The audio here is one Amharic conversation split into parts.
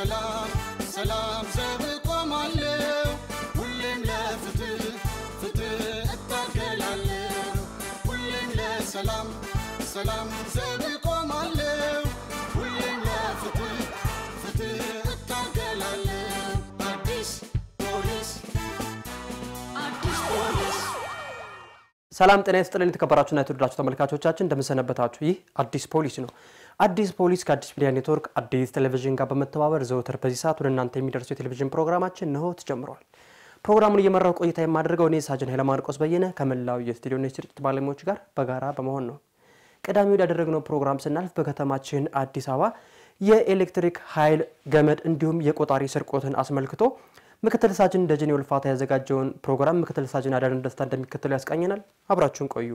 ለሰላም ሰላም ዘብ ቆማለሁ ሁሌም ለፍትህ ፍትህ እታገላለሁ ሁሌም ለሰላም ሰላም ዘብ ቆማለሁ ሁሌም ለፍትህ ፍትህ እታገላለሁ አዲስ ፖሊስ አዲስ ፖሊስ ሰላም ጤና ይስጥልን የተከበራችሁና የተወደዳችሁ ተመልካቾቻችን እንደምንሰነበታችሁ። ይህ አዲስ ፖሊስ ነው። አዲስ ፖሊስ ከአዲስ ሚዲያ ኔትወርክ አዲስ ቴሌቪዥን ጋር በመተባበር ዘወትር በዚህ ሰዓት ወደ እናንተ የሚደርሰው የቴሌቪዥን ፕሮግራማችን እንሆ ተጀምሯል። ፕሮግራሙን እየመራው ቆይታ የማደርገው እኔ ሳጅን ኃይለማርቆስ በየነ ከመላው የስቱዲዮና የስርጭት ባለሙያዎች ጋር በጋራ በመሆን ነው። ቀዳሚ ወዳደረግነው ፕሮግራም ስናልፍ በከተማችን አዲስ አበባ የኤሌክትሪክ ኃይል ገመድ እንዲሁም የቆጣሪ ስርቆትን አስመልክቶ ምክትል ሳጅን ደጀኔ ውልፋታ ያዘጋጀውን ፕሮግራም ምክትል ሳጅን አዳነን ደስታ እንደሚከተለው ያስቃኘናል። አብራችሁን ቆዩ።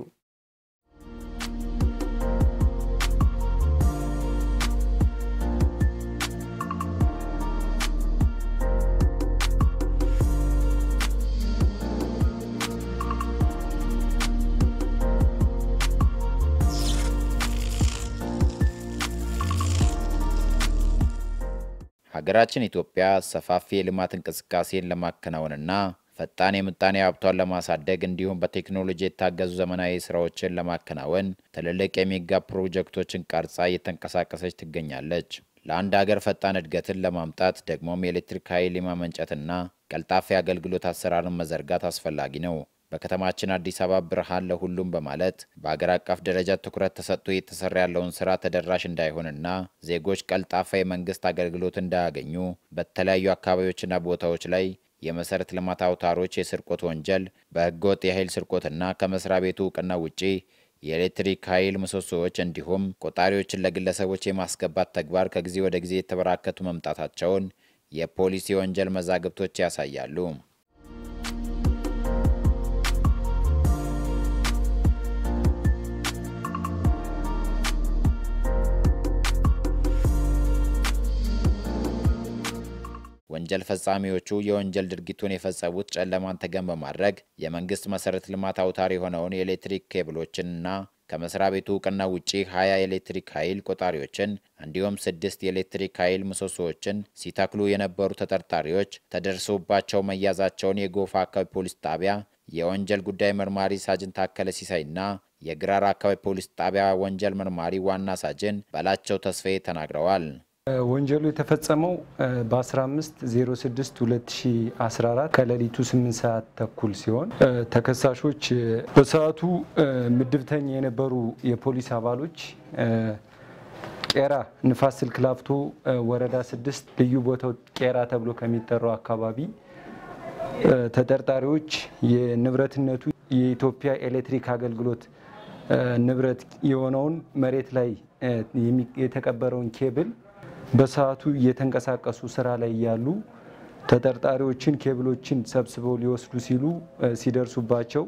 ሀገራችን ኢትዮጵያ ሰፋፊ የልማት እንቅስቃሴን ለማከናወንና ፈጣን የምጣኔ ሀብቷን ለማሳደግ እንዲሁም በቴክኖሎጂ የታገዙ ዘመናዊ ስራዎችን ለማከናወን ትልልቅ የሜጋ ፕሮጀክቶችን ቀርጻ እየተንቀሳቀሰች ትገኛለች። ለአንድ ሀገር ፈጣን እድገትን ለማምጣት ደግሞም የኤሌክትሪክ ኃይል የማመንጨትና ቀልጣፋ የአገልግሎት አሰራርን መዘርጋት አስፈላጊ ነው። በከተማችን አዲስ አበባ ብርሃን ለሁሉም በማለት በአገር አቀፍ ደረጃ ትኩረት ተሰጥቶ እየተሰራ ያለውን ስራ ተደራሽ እንዳይሆንና ዜጎች ቀልጣፋ የመንግስት አገልግሎት እንዳያገኙ በተለያዩ አካባቢዎችና ቦታዎች ላይ የመሰረተ ልማት አውታሮች የስርቆት ወንጀል፣ በህገወጥ የኃይል ስርቆትና ከመስሪያ ቤቱ እውቅና ውጪ የኤሌክትሪክ ኃይል ምሰሶዎች እንዲሁም ቆጣሪዎችን ለግለሰቦች የማስገባት ተግባር ከጊዜ ወደ ጊዜ የተበራከቱ መምጣታቸውን የፖሊስ የወንጀል መዛግብቶች ያሳያሉ። ወንጀል ፈጻሚዎቹ የወንጀል ድርጊቱን የፈጸሙት ጨለማን ተገን በማድረግ የመንግስት መሰረተ ልማት አውታር የሆነውን የኤሌክትሪክ ኬብሎችንና ከመስሪያ ቤቱ እውቅና ውጪ ሀያ የኤሌክትሪክ ኃይል ቆጣሪዎችን እንዲሁም ስድስት የኤሌክትሪክ ኃይል ምሰሶዎችን ሲተክሉ የነበሩ ተጠርጣሪዎች ተደርሶባቸው መያዛቸውን የጎፋ አካባቢ ፖሊስ ጣቢያ የወንጀል ጉዳይ መርማሪ ሳጅን ታከለ ሲሳይና የግራር አካባቢ ፖሊስ ጣቢያ ወንጀል መርማሪ ዋና ሳጅን በላቸው ተስፋዬ ተናግረዋል። ወንጀሉ የተፈጸመው በ15062014 ከሌሊቱ 8 ሰዓት ተኩል ሲሆን ተከሳሾች በሰዓቱ ምድብተኛ የነበሩ የፖሊስ አባሎች ቄራ ንፋስ ስልክ ላፍቶ ወረዳ 6 ልዩ ቦታው ቄራ ተብሎ ከሚጠራው አካባቢ ተጠርጣሪዎች የንብረትነቱ የኢትዮጵያ ኤሌክትሪክ አገልግሎት ንብረት የሆነውን መሬት ላይ የተቀበረውን ኬብል በሰዓቱ እየተንቀሳቀሱ ስራ ላይ ያሉ ተጠርጣሪዎችን ኬብሎችን ሰብስበው ሊወስዱ ሲሉ ሲደርሱባቸው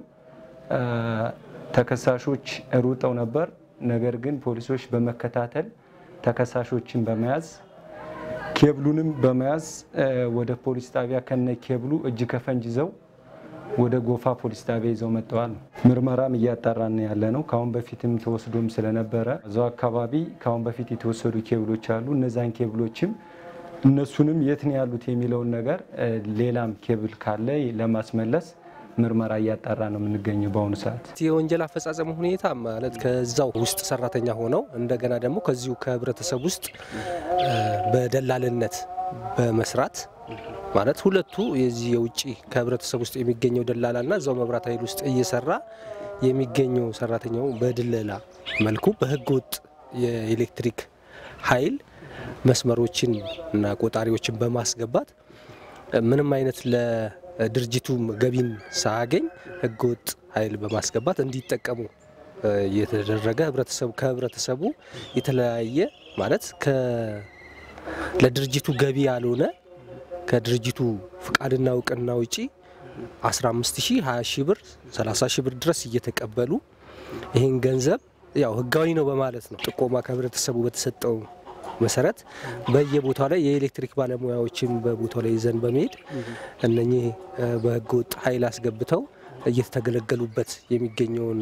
ተከሳሾች ሩጠው ነበር። ነገር ግን ፖሊሶች በመከታተል ተከሳሾችን በመያዝ ኬብሉንም በመያዝ ወደ ፖሊስ ጣቢያ ከነ ኬብሉ እጅ ከፈንጅ ይዘው ወደ ጎፋ ፖሊስ ጣቢያ ይዘው መጥተዋል። ምርመራም እያጣራን ያለ ነው። ከአሁን በፊትም ተወስዶም ስለነበረ እዛው አካባቢ ከአሁን በፊት የተወሰዱ ኬብሎች አሉ። እነዛን ኬብሎችም እነሱንም የት ነው ያሉት የሚለውን ነገር ሌላም ኬብል ካለ ለማስመለስ ምርመራ እያጣራ ነው የምንገኘው በአሁኑ ሰዓት። የወንጀል አፈጻጸሙ ሁኔታ ማለት ከዛው ውስጥ ሰራተኛ ሆነው እንደገና ደግሞ ከዚሁ ከህብረተሰብ ውስጥ በደላልነት በመስራት ማለት ሁለቱ የዚህ የውጭ ከህብረተሰብ ውስጥ የሚገኘው ደላላና እዛው መብራት ኃይል ውስጥ እየሰራ የሚገኘው ሰራተኛው በድለላ መልኩ በህገ ወጥ የኤሌክትሪክ ኃይል መስመሮችን እና ቆጣሪዎችን በማስገባት ምንም አይነት ለድርጅቱ ገቢን ሳያገኝ ህገ ወጥ ኃይል በማስገባት እንዲጠቀሙ የተደረገ ህብረተሰቡ ከህብረተሰቡ የተለያየ ማለት ለድርጅቱ ገቢ ያልሆነ ከድርጅቱ ፍቃድና እውቅና ውጪ 15 ሺህ 20 ሺህ ብር 30 ሺህ ብር ድረስ እየተቀበሉ ይህን ገንዘብ ያው ህጋዊ ነው በማለት ነው ጥቆማ ከህብረተሰቡ በተሰጠው መሰረት በየቦታው ላይ የኤሌክትሪክ ባለሙያዎችን በቦታው ላይ ይዘን በመሄድ እነኚህ በህገ ወጥ ኃይል አስገብተው እየተገለገሉበት የሚገኘውን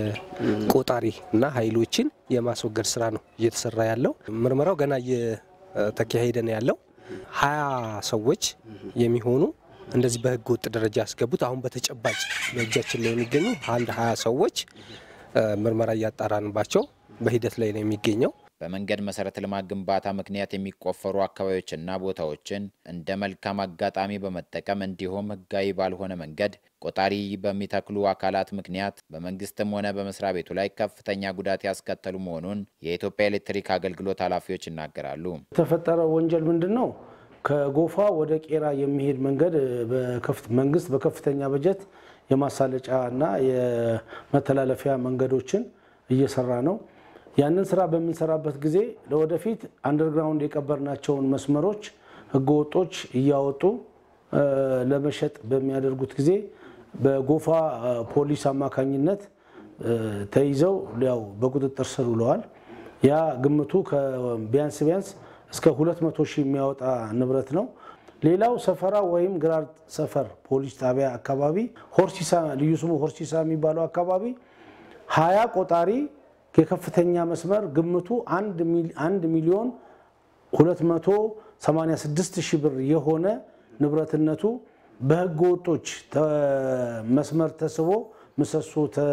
የቆጣሪ እና ኃይሎችን የማስወገድ ስራ ነው እየተሰራ ያለው። ምርመራው ገና ተካሄደ ነው ያለው። ሀያ ሰዎች የሚሆኑ እንደዚህ በህገ ወጥ ደረጃ ያስገቡት አሁን በተጨባጭ በእጃችን ላይ የሚገኙ አንድ ሀያ ሰዎች ምርመራ እያጣራንባቸው በሂደት ላይ ነው የሚገኘው። በመንገድ መሰረተ ልማት ግንባታ ምክንያት የሚቆፈሩ አካባቢዎችና ቦታዎችን እንደ መልካም አጋጣሚ በመጠቀም እንዲሁም ህጋዊ ባልሆነ መንገድ ቆጣሪ በሚተክሉ አካላት ምክንያት በመንግስትም ሆነ በመስሪያ ቤቱ ላይ ከፍተኛ ጉዳት ያስከተሉ መሆኑን የኢትዮጵያ ኤሌክትሪክ አገልግሎት ኃላፊዎች ይናገራሉ። የተፈጠረው ወንጀል ምንድን ነው? ከጎፋ ወደ ቄራ የሚሄድ መንገድ መንግስት በከፍተኛ በጀት የማሳለጫ እና የመተላለፊያ መንገዶችን እየሰራ ነው። ያንን ስራ በምንሰራበት ጊዜ ለወደፊት አንደርግራውንድ የቀበርናቸውን መስመሮች ህገወጦች እያወጡ ለመሸጥ በሚያደርጉት ጊዜ በጎፋ ፖሊስ አማካኝነት ተይዘው ያው በቁጥጥር ስር ውለዋል። ያ ግምቱ ቢያንስ ቢያንስ እስከ 200 ሺህ የሚያወጣ ንብረት ነው። ሌላው ሰፈራ ወይም ግራር ሰፈር ፖሊስ ጣቢያ አካባቢ ሆርሲሳ ልዩ ስሙ ሆርሲሳ የሚባለው አካባቢ ሀያ ቆጣሪ የከፍተኛ መስመር ግምቱ አንድ ሚሊዮን 286 ሺህ ብር የሆነ ንብረትነቱ በህገ ወጦች መስመር ተስቦ ምሰሶ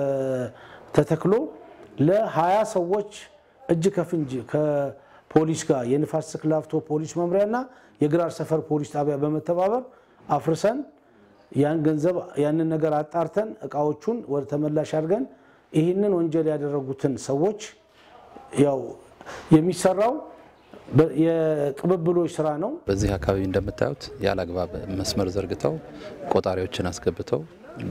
ተተክሎ ለ20 ሰዎች እጅ ከፍንጅ ከፖሊስ ጋር የንፋስ ስልክ ላፍቶ ፖሊስ መምሪያና የግራር ሰፈር ፖሊስ ጣቢያ በመተባበር አፍርሰን ያን ገንዘብ ያንን ነገር አጣርተን እቃዎቹን ወደ ተመላሽ አድርገን ይህንን ወንጀል ያደረጉትን ሰዎች ያው የሚሰራው የቅብብሎች ስራ ነው። በዚህ አካባቢ እንደምታዩት ያለ አግባብ መስመር ዘርግተው ቆጣሪዎችን አስገብተው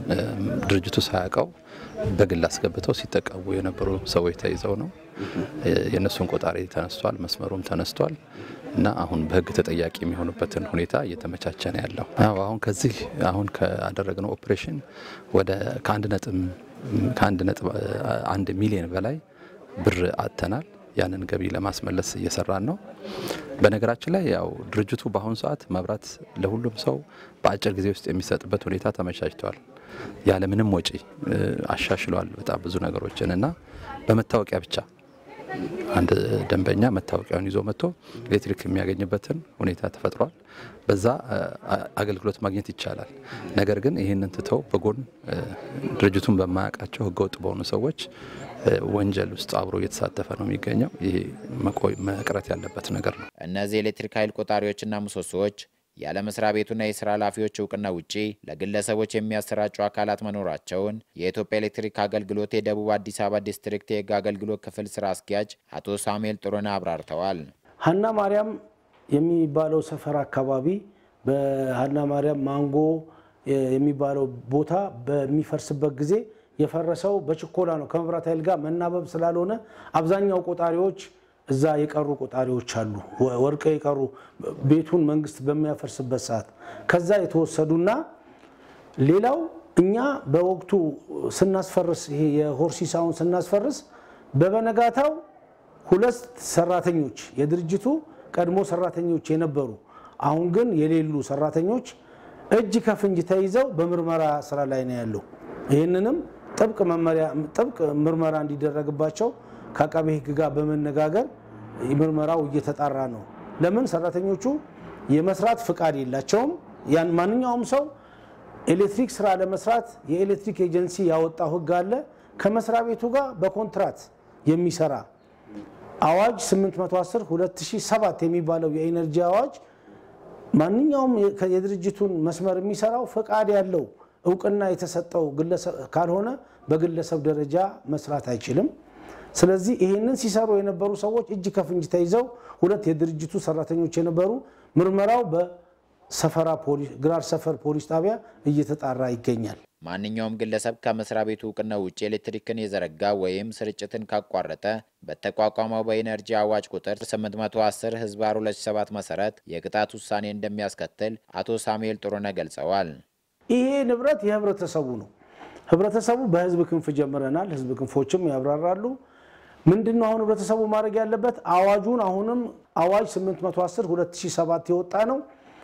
ድርጅቱ ሳያውቀው በግል አስገብተው ሲጠቀሙ የነበሩ ሰዎች ተይዘው ነው። የእነሱን ቆጣሪ ተነስቷል፣ መስመሩም ተነስቷል እና አሁን በህግ ተጠያቂ የሚሆኑበትን ሁኔታ እየተመቻቸ ነው ያለው። አሁን ከዚህ አሁን ካደረግነው ኦፕሬሽን ወደ ከአንድ ነጥብ ከአንድ ነጥብ አንድ ሚሊዮን በላይ ብር አጥተናል። ያንን ገቢ ለማስመለስ እየሰራን ነው። በነገራችን ላይ ያው ድርጅቱ በአሁኑ ሰዓት መብራት ለሁሉም ሰው በአጭር ጊዜ ውስጥ የሚሰጥበት ሁኔታ ተመቻችተዋል። ያለምንም ወጪ አሻሽለዋል በጣም ብዙ ነገሮችን እና በመታወቂያ ብቻ አንድ ደንበኛ መታወቂያውን ይዞ መጥቶ ኤሌክትሪክ የሚያገኝበትን ሁኔታ ተፈጥሯል። በዛ አገልግሎት ማግኘት ይቻላል። ነገር ግን ይህንን ትተው በጎን ድርጅቱን በማያውቃቸው ህገወጥ በሆኑ ሰዎች ወንጀል ውስጥ አብሮ እየተሳተፈ ነው የሚገኘው። ይሄ መቅረት ያለበት ነገር ነው። እነዚህ የኤሌክትሪክ ኃይል ቆጣሪዎችና ምሰሶዎች ያለ መስሪያ ቤቱና የስራ ኃላፊዎች እውቅና ውጪ ለግለሰቦች የሚያሰራጩ አካላት መኖራቸውን የኢትዮጵያ ኤሌክትሪክ አገልግሎት የደቡብ አዲስ አበባ ዲስትሪክት የህግ አገልግሎት ክፍል ስራ አስኪያጅ አቶ ሳሙኤል ጥሩነህ አብራርተዋል። ሀና ማርያም የሚባለው ሰፈር አካባቢ በሀና ማርያም ማንጎ የሚባለው ቦታ በሚፈርስበት ጊዜ የፈረሰው በችኮላ ነው። ከመብራት ኃይል ጋር መናበብ ስላልሆነ አብዛኛው ቆጣሪዎች እዛ የቀሩ ቆጣሪዎች አሉ። ወርቀ የቀሩ ቤቱን መንግስት በሚያፈርስበት ሰዓት ከዛ የተወሰዱና ሌላው እኛ በወቅቱ ስናስፈርስ ይሄ የሆርሲሳውን ስናስፈርስ በበነጋታው ሁለት ሰራተኞች የድርጅቱ ቀድሞ ሰራተኞች የነበሩ አሁን ግን የሌሉ ሰራተኞች እጅ ከፍንጅ ተይዘው በምርመራ ስራ ላይ ነው ያለው። ይህንንም ጥብቅ መመሪያ ጥብቅ ምርመራ እንዲደረግባቸው ከአቃቤ ሕግ ጋር በመነጋገር ምርመራው እየተጣራ ነው። ለምን ሰራተኞቹ የመስራት ፍቃድ የላቸውም። ያን ማንኛውም ሰው ኤሌክትሪክ ስራ ለመስራት የኤሌክትሪክ ኤጀንሲ ያወጣው ሕግ አለ። ከመስሪያ ቤቱ ጋር በኮንትራት የሚሰራ አዋጅ 810 2007 የሚባለው የኢነርጂ አዋጅ ማንኛውም የድርጅቱን መስመር የሚሰራው ፍቃድ ያለው እውቅና የተሰጠው ግለሰብ ካልሆነ በግለሰብ ደረጃ መስራት አይችልም። ስለዚህ ይህንን ሲሰሩ የነበሩ ሰዎች እጅ ከፍንጅ ተይዘው ሁለት የድርጅቱ ሰራተኞች የነበሩ ምርመራው በሰፈራ ግራር ሰፈር ፖሊስ ጣቢያ እየተጣራ ይገኛል። ማንኛውም ግለሰብ ከመስሪያ ቤቱ እውቅና ውጭ ኤሌክትሪክን የዘረጋ ወይም ስርጭትን ካቋረጠ በተቋቋመው በኢነርጂ አዋጅ ቁጥር 810 ህዝባር 2007 መሰረት የቅጣት ውሳኔ እንደሚያስከትል አቶ ሳሙኤል ጥሩነህ ገልጸዋል። ይሄ ንብረት የህብረተሰቡ ነው። ህብረተሰቡ በህዝብ ክንፍ ጀምረናል። ህዝብ ክንፎችም ያብራራሉ። ምንድን ነው አሁን ህብረተሰቡ ማድረግ ያለበት? አዋጁን አሁንም አዋጅ 810 2007 የወጣ ነው።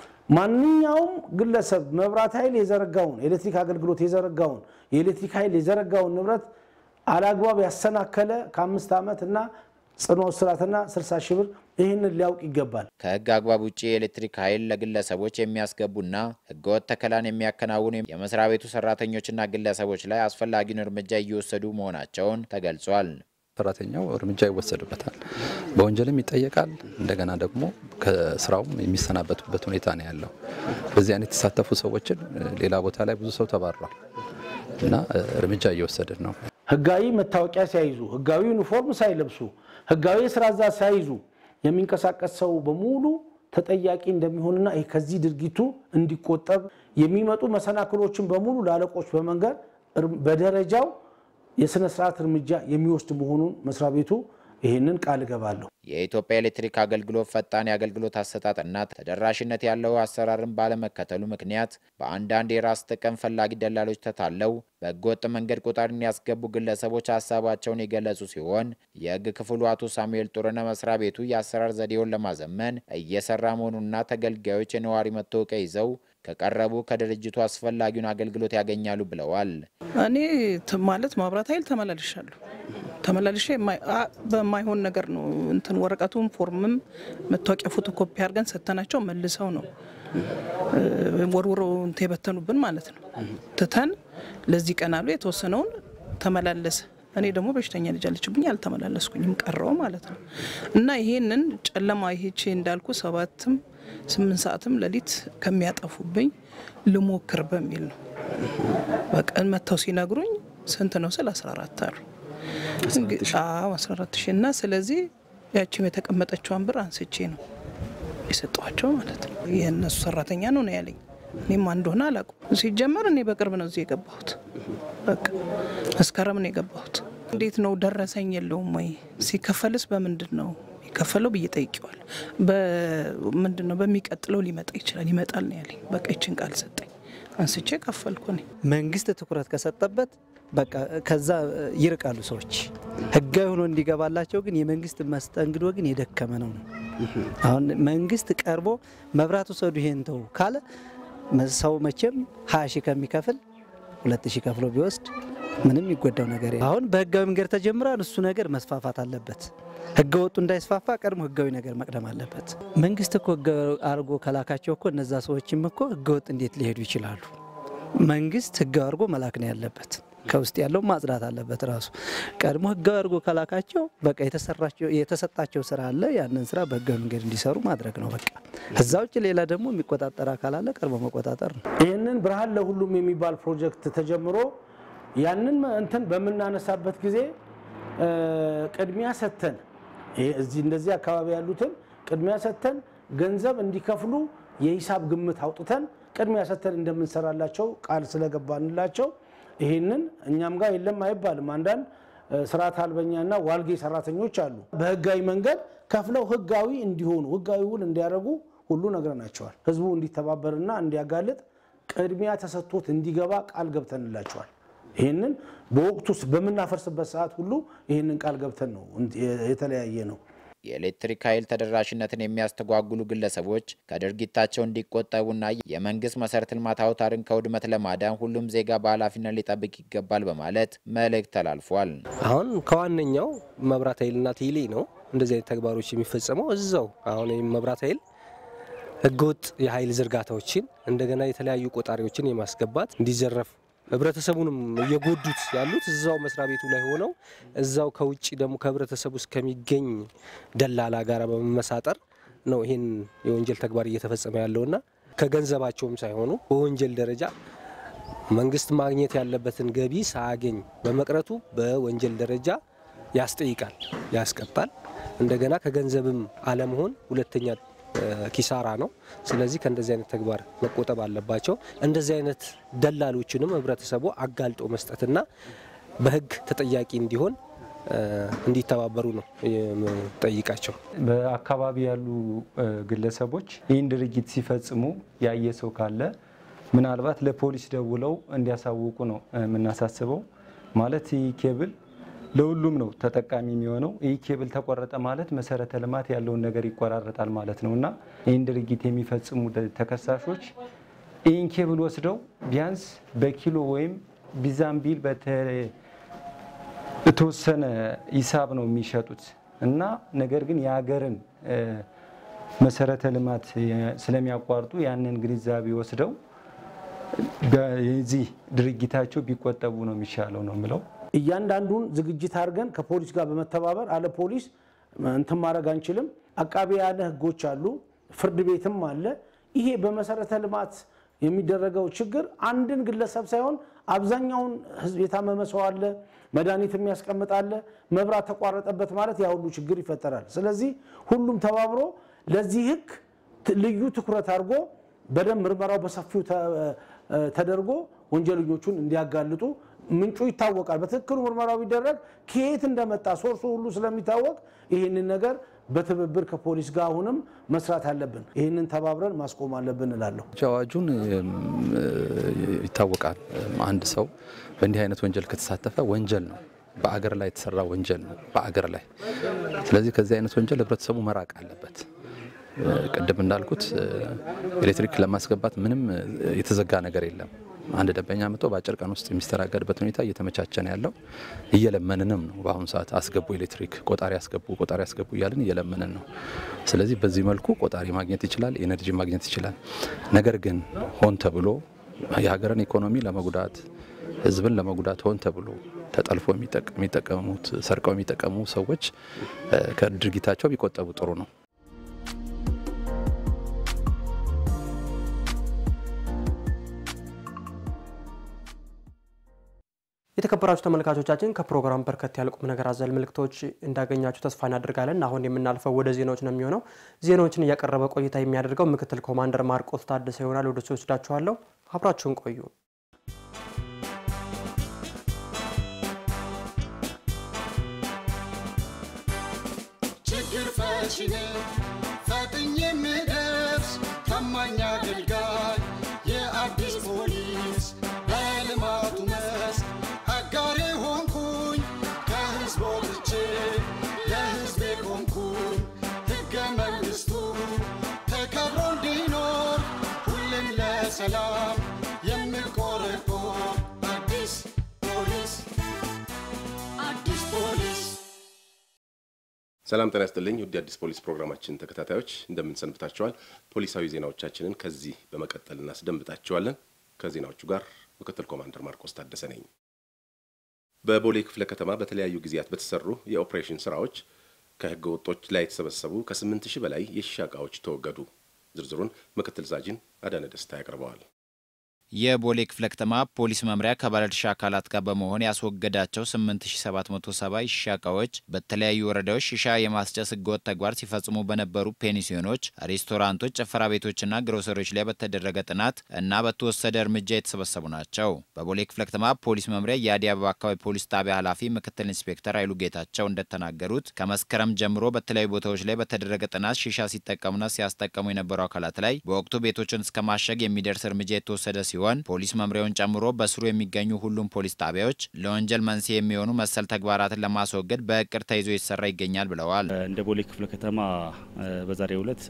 ማንኛውም ግለሰብ መብራት ኃይል የዘረጋውን ኤሌክትሪክ አገልግሎት የዘረጋውን የኤሌክትሪክ ኃይል የዘረጋውን ንብረት አላግባብ ያሰናከለ ከአምስት ዓመት እና ጽኑ እስራትና 60 ሺህ ብር ይህንን ሊያውቅ ይገባል። ከህግ አግባብ ውጭ የኤሌክትሪክ ኃይል ለግለሰቦች የሚያስገቡና ህገወጥ ተከላን የሚያከናውኑ የመስሪያ ቤቱ ሰራተኞችና ግለሰቦች ላይ አስፈላጊውን እርምጃ እየወሰዱ መሆናቸውን ተገልጿል። ሰራተኛው እርምጃ ይወሰድበታል፣ በወንጀልም ይጠየቃል። እንደገና ደግሞ ከስራውም የሚሰናበቱበት ሁኔታ ነው ያለው። በዚህ አይነት የተሳተፉ ሰዎችን ሌላ ቦታ ላይ ብዙ ሰው ተባሯል እና እርምጃ እየወሰድን ነው። ህጋዊ መታወቂያ ሳይዙ፣ ህጋዊ ዩኒፎርም ሳይለብሱ፣ ህጋዊ የስራ ዛዝ ሳይዙ የሚንቀሳቀስ ሰው በሙሉ ተጠያቂ እንደሚሆንና ይህ ከዚህ ድርጊቱ እንዲቆጠብ የሚመጡ መሰናክሎችን በሙሉ ለአለቆች በመንገር በደረጃው የስነ ስርዓት እርምጃ የሚወስድ መሆኑን መስሪያ ቤቱ ይህንን ቃል እገባለሁ። የኢትዮጵያ ኤሌክትሪክ አገልግሎት ፈጣን የአገልግሎት አሰጣጥና ተደራሽነት ያለው አሰራርን ባለመከተሉ ምክንያት በአንዳንድ የራስ ጥቅም ፈላጊ ደላሎች ተታለው በህገወጥ መንገድ ቆጣሪን ያስገቡ ግለሰቦች ሀሳባቸውን የገለጹ ሲሆን የህግ ክፍሉ አቶ ሳሙኤል ጡርነ መስሪያ ቤቱ የአሰራር ዘዴውን ለማዘመን እየሰራ መሆኑንና ተገልጋዮች የነዋሪ መታወቂያ ይዘው ከቀረቡ ከድርጅቱ አስፈላጊውን አገልግሎት ያገኛሉ ብለዋል። እኔ ማለት ማብራት ኃይል ተመላልሻለሁ ተመላልሼ በማይሆን ነገር ነው እንትን ወረቀቱም ፎርምም መታወቂያ ፎቶኮፒ አድርገን ሰተናቸው መልሰው ነው ወርውሮ እንትን የበተኑብን ማለት ነው። ትተን ለዚህ ቀን አሉ የተወሰነውን ተመላለሰ። እኔ ደግሞ በሽተኛ ልጅ አለችብኝ አልተመላለስኩኝም ቀረው ማለት ነው። እና ይሄንን ጨለማ ይሄቼ እንዳልኩ ሰባትም ስምንት ሰዓትም ሌሊት ከሚያጠፉብኝ ልሞክር በሚል ነው። በቀን መጥተው ሲነግሩኝ ስንት ነው ስል 14 አሉ። አዎ 14 ሺህ እና ስለዚህ ያቺም የተቀመጠችዋን ብር አንስቼ ነው የሰጠኋቸው ማለት ነው። የእነሱ ሰራተኛ ነው ነው ያለኝ። እኔም አንድ ሆነ አላውቅም። ሲጀመር እኔ በቅርብ ነው እዚህ የገባሁት። በቃ መስከረም ነው የገባሁት። እንዴት ነው ደረሰኝ የለውም ወይ? ሲከፈልስ በምንድን ነው የሚከፈለው ብዬ ጠይቄዋለሁ። በምንድን ነው በሚቀጥለው ሊመጣ ይችላል ይመጣል ነው ያለኝ። በቃ ይችን ቃል ሰጠኝ። አንስቼ ከፈልኩ እኔ። መንግስት ትኩረት ከሰጠበት በቃ ከዛ ይርቃሉ ሰዎች። ህጋዊ ሆኖ እንዲገባላቸው ግን የመንግስት መስተንግዶ ግን የደከመ ነው ነው። አሁን መንግስት ቀርቦ መብራት ውሰዱ ይሄን ተው ካለ ሰው መቼም ሀያ ሺህ ከሚከፍል ሁለት ሺህ ከፍሎ ቢወስድ ምንም የሚጎዳው ነገር የለም። አሁን በህጋዊ መንገድ ተጀምሯል። እሱ ነገር መስፋፋት አለበት። ህገ ወጡ እንዳይስፋፋ ቀድሞ ህጋዊ ነገር መቅደም አለበት። መንግስት እኮ ህጋዊ አድርጎ ከላካቸው እኮ እነዛ ሰዎችም እኮ ህገ ወጥ እንዴት ሊሄዱ ይችላሉ? መንግስት ህጋዊ አድርጎ መላክ ነው ያለበት። ከውስጥ ያለው ማጽዳት አለበት ራሱ። ቀድሞ ህጋዊ አድርጎ ከላካቸው በቃ የተሰጣቸው ስራ አለ። ያንን ስራ በህጋዊ መንገድ እንዲሰሩ ማድረግ ነው በቃ። እዛ ውጭ ሌላ ደግሞ የሚቆጣጠር አካል አለ። ቀድሞ መቆጣጠር ነው። ይህንን ብርሃን ለሁሉም የሚባል ፕሮጀክት ተጀምሮ ያንን እንትን በምናነሳበት ጊዜ ቅድሚያ ሰጥተን እዚህ እንደዚህ አካባቢ ያሉትን ቅድሚያ ሰጥተን ገንዘብ እንዲከፍሉ የሂሳብ ግምት አውጥተን ቅድሚያ ሰጥተን እንደምንሰራላቸው ቃል ስለገባንላቸው ይህንን እኛም ጋር የለም አይባልም። አንዳንድ ስርዓት አልበኛና ዋልጌ ሰራተኞች አሉ። በህጋዊ መንገድ ከፍለው ህጋዊ እንዲሆኑ ህጋዊ ውል እንዲያደርጉ ሁሉ ነግረናቸዋል። ህዝቡ እንዲተባበርና እንዲያጋልጥ ቅድሚያ ተሰጥቶት እንዲገባ ቃል ገብተንላቸዋል። ይህንን በወቅቱ በምናፈርስበት ሰዓት ሁሉ ይህንን ቃል ገብተን ነው የተለያየ ነው። የኤሌክትሪክ ኃይል ተደራሽነትን የሚያስተጓጉሉ ግለሰቦች ከድርጊታቸው እንዲቆጠቡና የመንግስት መሰረተ ልማት አውታርን ከውድመት ለማዳን ሁሉም ዜጋ በኃላፊነት ሊጠብቅ ይገባል በማለት መልእክት ተላልፏል። አሁን ከዋነኛው መብራት ኃይልና ቴሌ ነው እንደዚህ አይነት ተግባሮች የሚፈጸመው እዛው አሁን መብራት ኃይል ህገወጥ የኃይል ዝርጋታዎችን እንደገና የተለያዩ ቆጣሪዎችን የማስገባት እንዲዘረፍ ህብረተሰቡንም እየጎዱት ያሉት እዛው መስሪያ ቤቱ ላይ ሆነው እዛው ከውጭ ደግሞ ከህብረተሰቡ ውስጥ ከሚገኝ ደላላ ጋር በመመሳጠር ነው ይህን የወንጀል ተግባር እየተፈጸመ ያለውና ከገንዘባቸውም ሳይሆኑ በወንጀል ደረጃ መንግስት ማግኘት ያለበትን ገቢ ሳያገኝ በመቅረቱ በወንጀል ደረጃ ያስጠይቃል፣ ያስቀጣል። እንደገና ከገንዘብም አለመሆን ሁለተኛ ኪሳራ ነው። ስለዚህ ከእንደዚህ አይነት ተግባር መቆጠብ አለባቸው። እንደዚህ አይነት ደላሎችንም ህብረተሰቡ አጋልጦ መስጠትና በህግ ተጠያቂ እንዲሆን እንዲተባበሩ ነው የምጠይቃቸው። በአካባቢ ያሉ ግለሰቦች ይህን ድርጊት ሲፈጽሙ ያየ ሰው ካለ ምናልባት ለፖሊስ ደውለው እንዲያሳውቁ ነው የምናሳስበው። ማለት ይህ ኬብል ለሁሉም ነው ተጠቃሚ የሚሆነው። ይህ ኬብል ተቆረጠ ማለት መሰረተ ልማት ያለውን ነገር ይቆራረጣል ማለት ነው እና ይህን ድርጊት የሚፈጽሙ ተከሳሾች ይህን ኬብል ወስደው ቢያንስ በኪሎ ወይም ቢዛምቢል በተወሰነ ሂሳብ ነው የሚሸጡት። እና ነገር ግን የሀገርን መሰረተ ልማት ስለሚያቋርጡ ያንን ግንዛቤ ወስደው የዚህ ድርጊታቸው ቢቆጠቡ ነው የሚሻለው ነው የምለው። እያንዳንዱን ዝግጅት አድርገን ከፖሊስ ጋር በመተባበር አለ ፖሊስ እንትን ማድረግ አንችልም። አቃቢያነ ሕጎች አሉ፣ ፍርድ ቤትም አለ። ይሄ በመሰረተ ልማት የሚደረገው ችግር አንድን ግለሰብ ሳይሆን አብዛኛውን ሕዝብ የታመመ ሰው አለ፣ መድኃኒት የሚያስቀምጥ አለ። መብራት ተቋረጠበት ማለት ያ ሁሉ ችግር ይፈጠራል። ስለዚህ ሁሉም ተባብሮ ለዚህ ሕግ ልዩ ትኩረት አድርጎ በደንብ ምርመራው በሰፊው ተደርጎ ወንጀለኞቹን እንዲያጋልጡ ምንጩ ይታወቃል። በትክክሉ ምርመራው ቢደረግ ከየት እንደመጣ ሶርሱ ሁሉ ስለሚታወቅ ይህንን ነገር በትብብር ከፖሊስ ጋር አሁንም መስራት አለብን። ይህንን ተባብረን ማስቆም አለብን እላለሁ። አዋጁን ይታወቃል። አንድ ሰው በእንዲህ አይነት ወንጀል ከተሳተፈ ወንጀል ነው፣ በአገር ላይ የተሰራ ወንጀል ነው፣ በአገር ላይ። ስለዚህ ከዚህ አይነት ወንጀል ህብረተሰቡ መራቅ አለበት። ቅድም እንዳልኩት ኤሌክትሪክ ለማስገባት ምንም የተዘጋ ነገር የለም። አንድ ደንበኛ መጥቶ በአጭር ቀን ውስጥ የሚስተናገድበት ሁኔታ እየተመቻቸ ነው ያለው። እየለመንንም ነው። በአሁኑ ሰዓት አስገቡ፣ ኤሌክትሪክ ቆጣሪ አስገቡ፣ ቆጣሪ አስገቡ እያልን እየለመንን ነው። ስለዚህ በዚህ መልኩ ቆጣሪ ማግኘት ይችላል፣ ኤነርጂ ማግኘት ይችላል። ነገር ግን ሆን ተብሎ የሀገርን ኢኮኖሚ ለመጉዳት ህዝብን ለመጉዳት ሆን ተብሎ ተጠልፎ የሚጠቀሙት ሰርቀው የሚጠቀሙ ሰዎች ከድርጊታቸው ቢቆጠቡ ጥሩ ነው። የተከበራችሁ ተመልካቾቻችን ከፕሮግራም በርከት ያለ ቁም ነገር አዘል መልእክቶች እንዳገኛችሁ ተስፋ እናደርጋለን። አሁን የምናልፈው ወደ ዜናዎች ነው የሚሆነው። ዜናዎችን እያቀረበ ቆይታ የሚያደርገው ምክትል ኮማንደር ማርቆስ ታደሰ ይሆናል። ወደ እሱ ወስዳችኋለሁ። አብራችሁን ቆዩ። ችግር ፈቺ ነኝ ፈጥኜ የምደርስ ታማኝ አገልጋይ የአዲስ ፖሊስ በልማቱ መስክ አጋሬ ሆንኩኝ ከህዝብ ወጥቼ ለህዝቤ ቆምኩኝ ሕገ መንግሥቱ ተከብሮ እንዲኖር ሁሌም ለሰላም የምቆረቆር አዲስ ፖሊስ አዲስ ፖሊስ ሰላም ጤና ይስጥልኝ ውድ የአዲስ ፖሊስ ፕሮግራማችን ተከታታዮች እንደምን ሰንብታችኋል? ፖሊሳዊ ዜናዎቻችንን ከዚህ በመቀጠል እናስደምጣችኋለን። ከዜናዎቹ ጋር ምክትል ኮማንደር ማርቆስ ታደሰ ነኝ። በቦሌ ክፍለ ከተማ በተለያዩ ጊዜያት በተሰሩ የኦፕሬሽን ስራዎች ከህገ ወጦች ላይ የተሰበሰቡ ከስምንት ሺህ በላይ የሺሻ እቃዎች ተወገዱ። ዝርዝሩን ምክትል ሳጅን አዳነ ደስታ ያቀርበዋል። የቦሌ ክፍለ ከተማ ፖሊስ መምሪያ ከባለድርሻ አካላት ጋር በመሆን ያስወገዳቸው 8770 ሺሻ እቃዎች በተለያዩ ወረዳዎች ሺሻ የማስጨስ ህገወጥ ተግባር ሲፈጽሙ በነበሩ ፔንሲዮኖች፣ ሬስቶራንቶች፣ ጭፈራ ቤቶችና ግሮሰሪዎች ላይ በተደረገ ጥናት እና በተወሰደ እርምጃ የተሰበሰቡ ናቸው። በቦሌ ክፍለ ከተማ ፖሊስ መምሪያ የአዲስ አበባ አካባቢ ፖሊስ ጣቢያ ኃላፊ ምክትል ኢንስፔክተር ኃይሉ ጌታቸው እንደተናገሩት ከመስከረም ጀምሮ በተለያዩ ቦታዎች ላይ በተደረገ ጥናት ሺሻ ሲጠቀሙና ሲያስጠቀሙ የነበሩ አካላት ላይ በወቅቱ ቤቶችን እስከ ማሸግ የሚደርስ እርምጃ የተወሰደ ሲሆን ሲሆን ፖሊስ መምሪያውን ጨምሮ በስሩ የሚገኙ ሁሉም ፖሊስ ጣቢያዎች ለወንጀል መንስኤ የሚሆኑ መሰል ተግባራትን ለማስወገድ በእቅድ ተይዞ ይሰራ ይገኛል ብለዋል። እንደ ቦሌ ክፍለ ከተማ በዛሬው ዕለት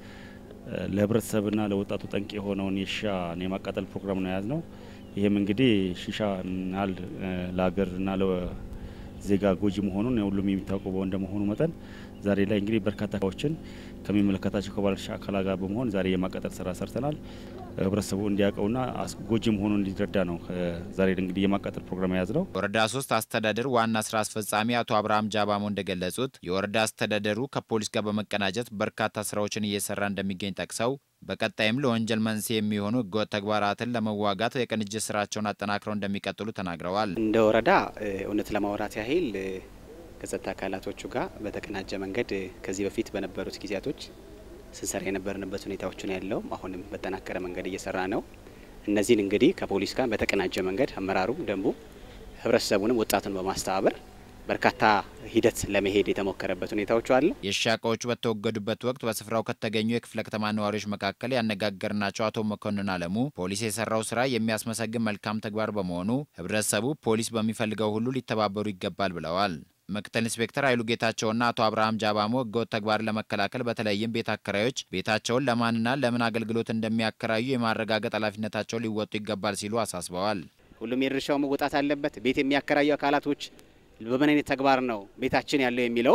ለህብረተሰብና ለወጣቱ ጠንቅ የሆነውን የሺሻን የማቃጠል ፕሮግራም ነው የያዝ ነው። ይህም እንግዲህ ሺሻ ናል ለሀገርና ለዜጋ ጎጂ መሆኑን ሁሉም የሚታወቀው እንደመሆኑ መጠን ዛሬ ላይ እንግዲህ በርካታ ዎችን ከሚመለከታቸው ከባለድርሻ አካላት ጋር በመሆን ዛሬ የማቃጠል ስራ ሰርተናል። ህብረተሰቡ እንዲያውቀውና ጎጂ መሆኑን እንዲረዳ ነው ዛሬ እንግዲህ የማቃጠል ፕሮግራም የያዝ ነው። ወረዳ ሶስት አስተዳደር ዋና ስራ አስፈጻሚ አቶ አብርሃም ጃባሞ እንደገለጹት የወረዳ አስተዳደሩ ከፖሊስ ጋር በመቀናጀት በርካታ ስራዎችን እየሰራ እንደሚገኝ ጠቅሰው በቀጣይም ለወንጀል መንስኤ የሚሆኑ ህገወጥ ተግባራትን ለመዋጋት የቅንጅት ስራቸውን አጠናክረው እንደሚቀጥሉ ተናግረዋል። እንደ ወረዳ እውነት ለማውራት ያህል ከጸጥታ አካላቶቹ ጋር በተቀናጀ መንገድ ከዚህ በፊት በነበሩት ጊዜያቶች ስንሰራ የነበርንበት ሁኔታዎች ነው ያለው። አሁንም በጠናከረ መንገድ እየሰራ ነው። እነዚህን እንግዲህ ከፖሊስ ጋር በተቀናጀ መንገድ አመራሩ፣ ደንቡ፣ ህብረተሰቡንም ወጣቱን በማስተባበር በርካታ ሂደት ለመሄድ የተሞከረበት ሁኔታዎች አሉ። የሺሻ እቃዎቹ በተወገዱበት ወቅት በስፍራው ከተገኙ የክፍለ ከተማ ነዋሪዎች መካከል ያነጋገርናቸው አቶ መኮንን አለሙ ፖሊስ የሰራው ስራ የሚያስመሰግን መልካም ተግባር በመሆኑ ህብረተሰቡ ፖሊስ በሚፈልገው ሁሉ ሊተባበሩ ይገባል ብለዋል። ምክትል ኢንስፔክተር ኃይሉ ጌታቸውና አቶ አብርሃም ጃባሞ ህገወጥ ተግባርን ለመከላከል በተለይም ቤት አከራዮች ቤታቸውን ለማንና ለምን አገልግሎት እንደሚያከራዩ የማረጋገጥ ኃላፊነታቸውን ሊወጡ ይገባል ሲሉ አሳስበዋል። ሁሉም የድርሻው መወጣት አለበት። ቤት የሚያከራዩ አካላቶች በምን አይነት ተግባር ነው ቤታችን ያለው የሚለውን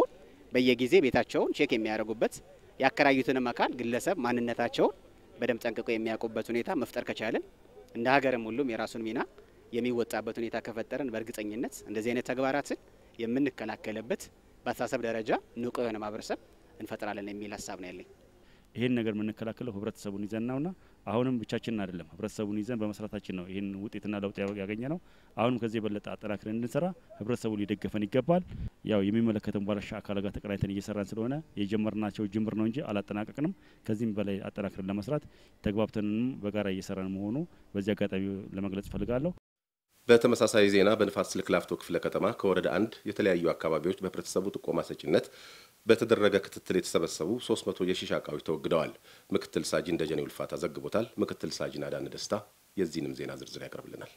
በየጊዜ ቤታቸውን ቼክ የሚያደርጉበት ያከራዩትንም አካል ግለሰብ ማንነታቸውን በደንብ ጠንቅቆ የሚያውቁበት ሁኔታ መፍጠር ከቻልን እንደ ሀገርም ሁሉም የራሱን ሚና የሚወጣበት ሁኔታ ከፈጠርን በእርግጠኝነት እንደዚህ አይነት ተግባራትን የምንከላከልበት በአስተሳሰብ ደረጃ ንቁ የሆነ ማህበረሰብ እንፈጥራለን የሚል ሀሳብ ነው ያለኝ። ይህን ነገር የምንከላከለው ህብረተሰቡን ይዘን ነውና አሁንም ብቻችንን አይደለም፣ ህብረተሰቡን ይዘን በመስራታችን ነው ይህን ውጤትና ለውጥ ያገኘ ነው። አሁንም ከዚህ የበለጠ አጠናክረን እንድንሰራ ህብረተሰቡ ሊደገፈን ይገባል። ያው የሚመለከተን ባለድርሻ አካላት ጋር ተቀናይተን እየሰራን ስለሆነ የጀመርናቸው ጅምር ነው እንጂ አላጠናቀቅንም። ከዚህም በላይ አጠናክረን ለመስራት ተግባብተንም በጋራ እየሰራን መሆኑ በዚህ አጋጣሚ ለመግለጽ እፈልጋለሁ። በተመሳሳይ ዜና በንፋስ ስልክ ላፍቶ ክፍለ ከተማ ከወረዳ አንድ የተለያዩ አካባቢዎች በህብረተሰቡ ጥቆማ ሰጪነት በተደረገ ክትትል የተሰበሰቡ 300 የሺሻ እቃዎች ተወግደዋል። ምክትል ሳጅን ደጀኔ ውልፋታ ዘግቦታል። ምክትል ሳጅን አዳነ ደስታ የዚህንም ዜና ዝርዝር ያቀርብልናል።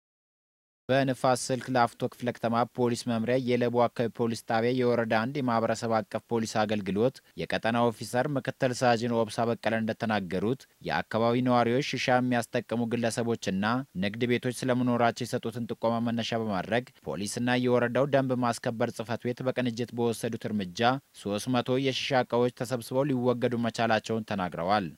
በንፋስ ስልክ ላፍቶ ክፍለ ከተማ ፖሊስ መምሪያ የለቡ አካባቢ ፖሊስ ጣቢያ የወረዳ አንድ የማህበረሰብ አቀፍ ፖሊስ አገልግሎት የቀጠና ኦፊሰር ምክትል ሳጅን ኦብሳ በቀለ እንደተናገሩት የአካባቢ ነዋሪዎች ሽሻ የሚያስጠቅሙ ግለሰቦችና ንግድ ቤቶች ስለመኖራቸው የሰጡትን ጥቆማ መነሻ በማድረግ ፖሊስና የወረዳው ደንብ ማስከበር ጽህፈት ቤት በቅንጅት በወሰዱት እርምጃ 300 የሽሻ እቃዎች ተሰብስበው ሊወገዱ መቻላቸውን ተናግረዋል።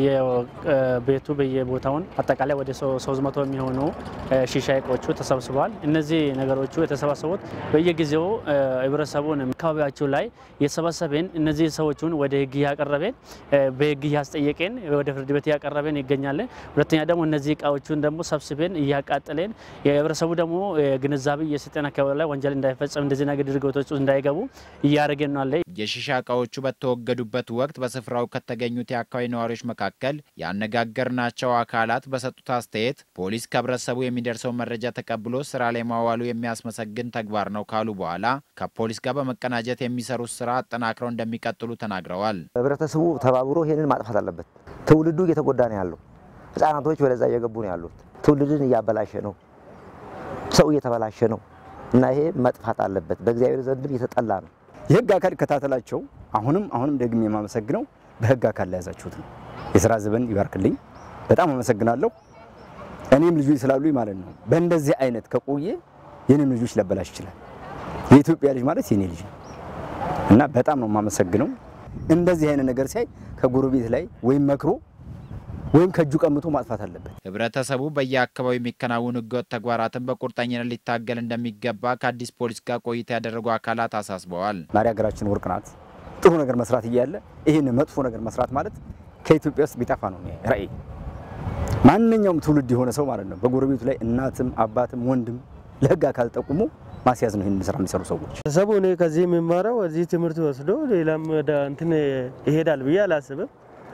በየቤቱ በየቦታውን አጠቃላይ ወደ 300 የሚሆኑ ሺሻ እቃዎቹ ተሰብስበዋል። እነዚህ ነገሮቹ የተሰባሰቡት በየጊዜው ህብረተሰቡን አካባቢያቸው ላይ የተሰባሰበን እነዚህ ሰዎቹን ወደ ህግ እያቀረበን በህግ እያስጠየቀን ወደ ፍርድ ቤት እያቀረበን ይገኛለን። ሁለተኛ ደግሞ እነዚህ እቃዎቹን ደግሞ ሰብስበን እያቃጠለን የህብረተሰቡ ደግሞ ግንዛቤ እየሰጠን አካባቢ ላይ ወንጀል እንዳይፈጸም እንደዚህ ነገር ድርጊቶች እንዳይገቡ እያደረገን ነው አለ። የሺሻ እቃዎቹ በተወገዱበት ወቅት በስፍራው ከተገኙት የአካባቢ ነዋሪዎች መካከል ያነጋገርናቸው አካላት በሰጡት አስተያየት ፖሊስ ከህብረተሰቡ የሚደርሰው መረጃ ተቀብሎ ስራ ላይ ማዋሉ የሚያስመሰግን ተግባር ነው ካሉ በኋላ ከፖሊስ ጋር በመቀናጀት የሚሰሩት ስራ አጠናክረው እንደሚቀጥሉ ተናግረዋል። ህብረተሰቡ ተባብሮ ይህንን ማጥፋት አለበት። ትውልዱ እየተጎዳ ነው ያለው። ህጻናቶች ወደዛ እየገቡ ነው ያሉት። ትውልድን እያበላሸ ነው። ሰው እየተበላሸ ነው እና ይሄ መጥፋት አለበት። በእግዚአብሔር ዘንድም እየተጠላ ነው። የህግ አካል ይከታተላቸው። አሁንም አሁንም ደግሜ የማመሰግነው በህግ አካል ላይ ያዛችሁት ነው። የስራ ዘበን ይባርክልኝ። በጣም አመሰግናለሁ። እኔም ልጆች ስላሉኝ ማለት ነው። በእንደዚህ አይነት ከቆየ የኔም ልጆች ሊያበላሽ ይችላል። የኢትዮጵያ ልጅ ማለት የኔ ልጅ ነው እና በጣም ነው የማመሰግነው። እንደዚህ አይነት ነገር ሲያይ ከጎረቤት ላይ ወይም መክሮ ወይም ከእጁ ቀምቶ ማጥፋት አለበት። ህብረተሰቡ በየአካባቢው የሚከናወኑ ህገወጥ ተግባራትን በቁርጠኝነት ሊታገል እንደሚገባ ከአዲስ ፖሊስ ጋር ቆይታ ያደረጉ አካላት አሳስበዋል። ማሪ ሀገራችን ወርቅ ናት። ጥሩ ነገር መስራት እያለ ይህን መጥፎ ነገር መስራት ማለት ከኢትዮጵያ ውስጥ ቢጠፋ ነው ራዕይ። ማንኛውም ትውልድ የሆነ ሰው ማለት ነው በጎረቤቱ ላይ እናትም አባትም ወንድም ለህግ አካል ጠቁሞ ማስያዝ ነው ይህን ስራ የሚሰሩ ሰዎች። ሰቡ እኔ ከዚህ የሚማረው እዚህ ትምህርት ወስዶ ሌላም ወደ እንትን ይሄዳል ብዬ አላስብም።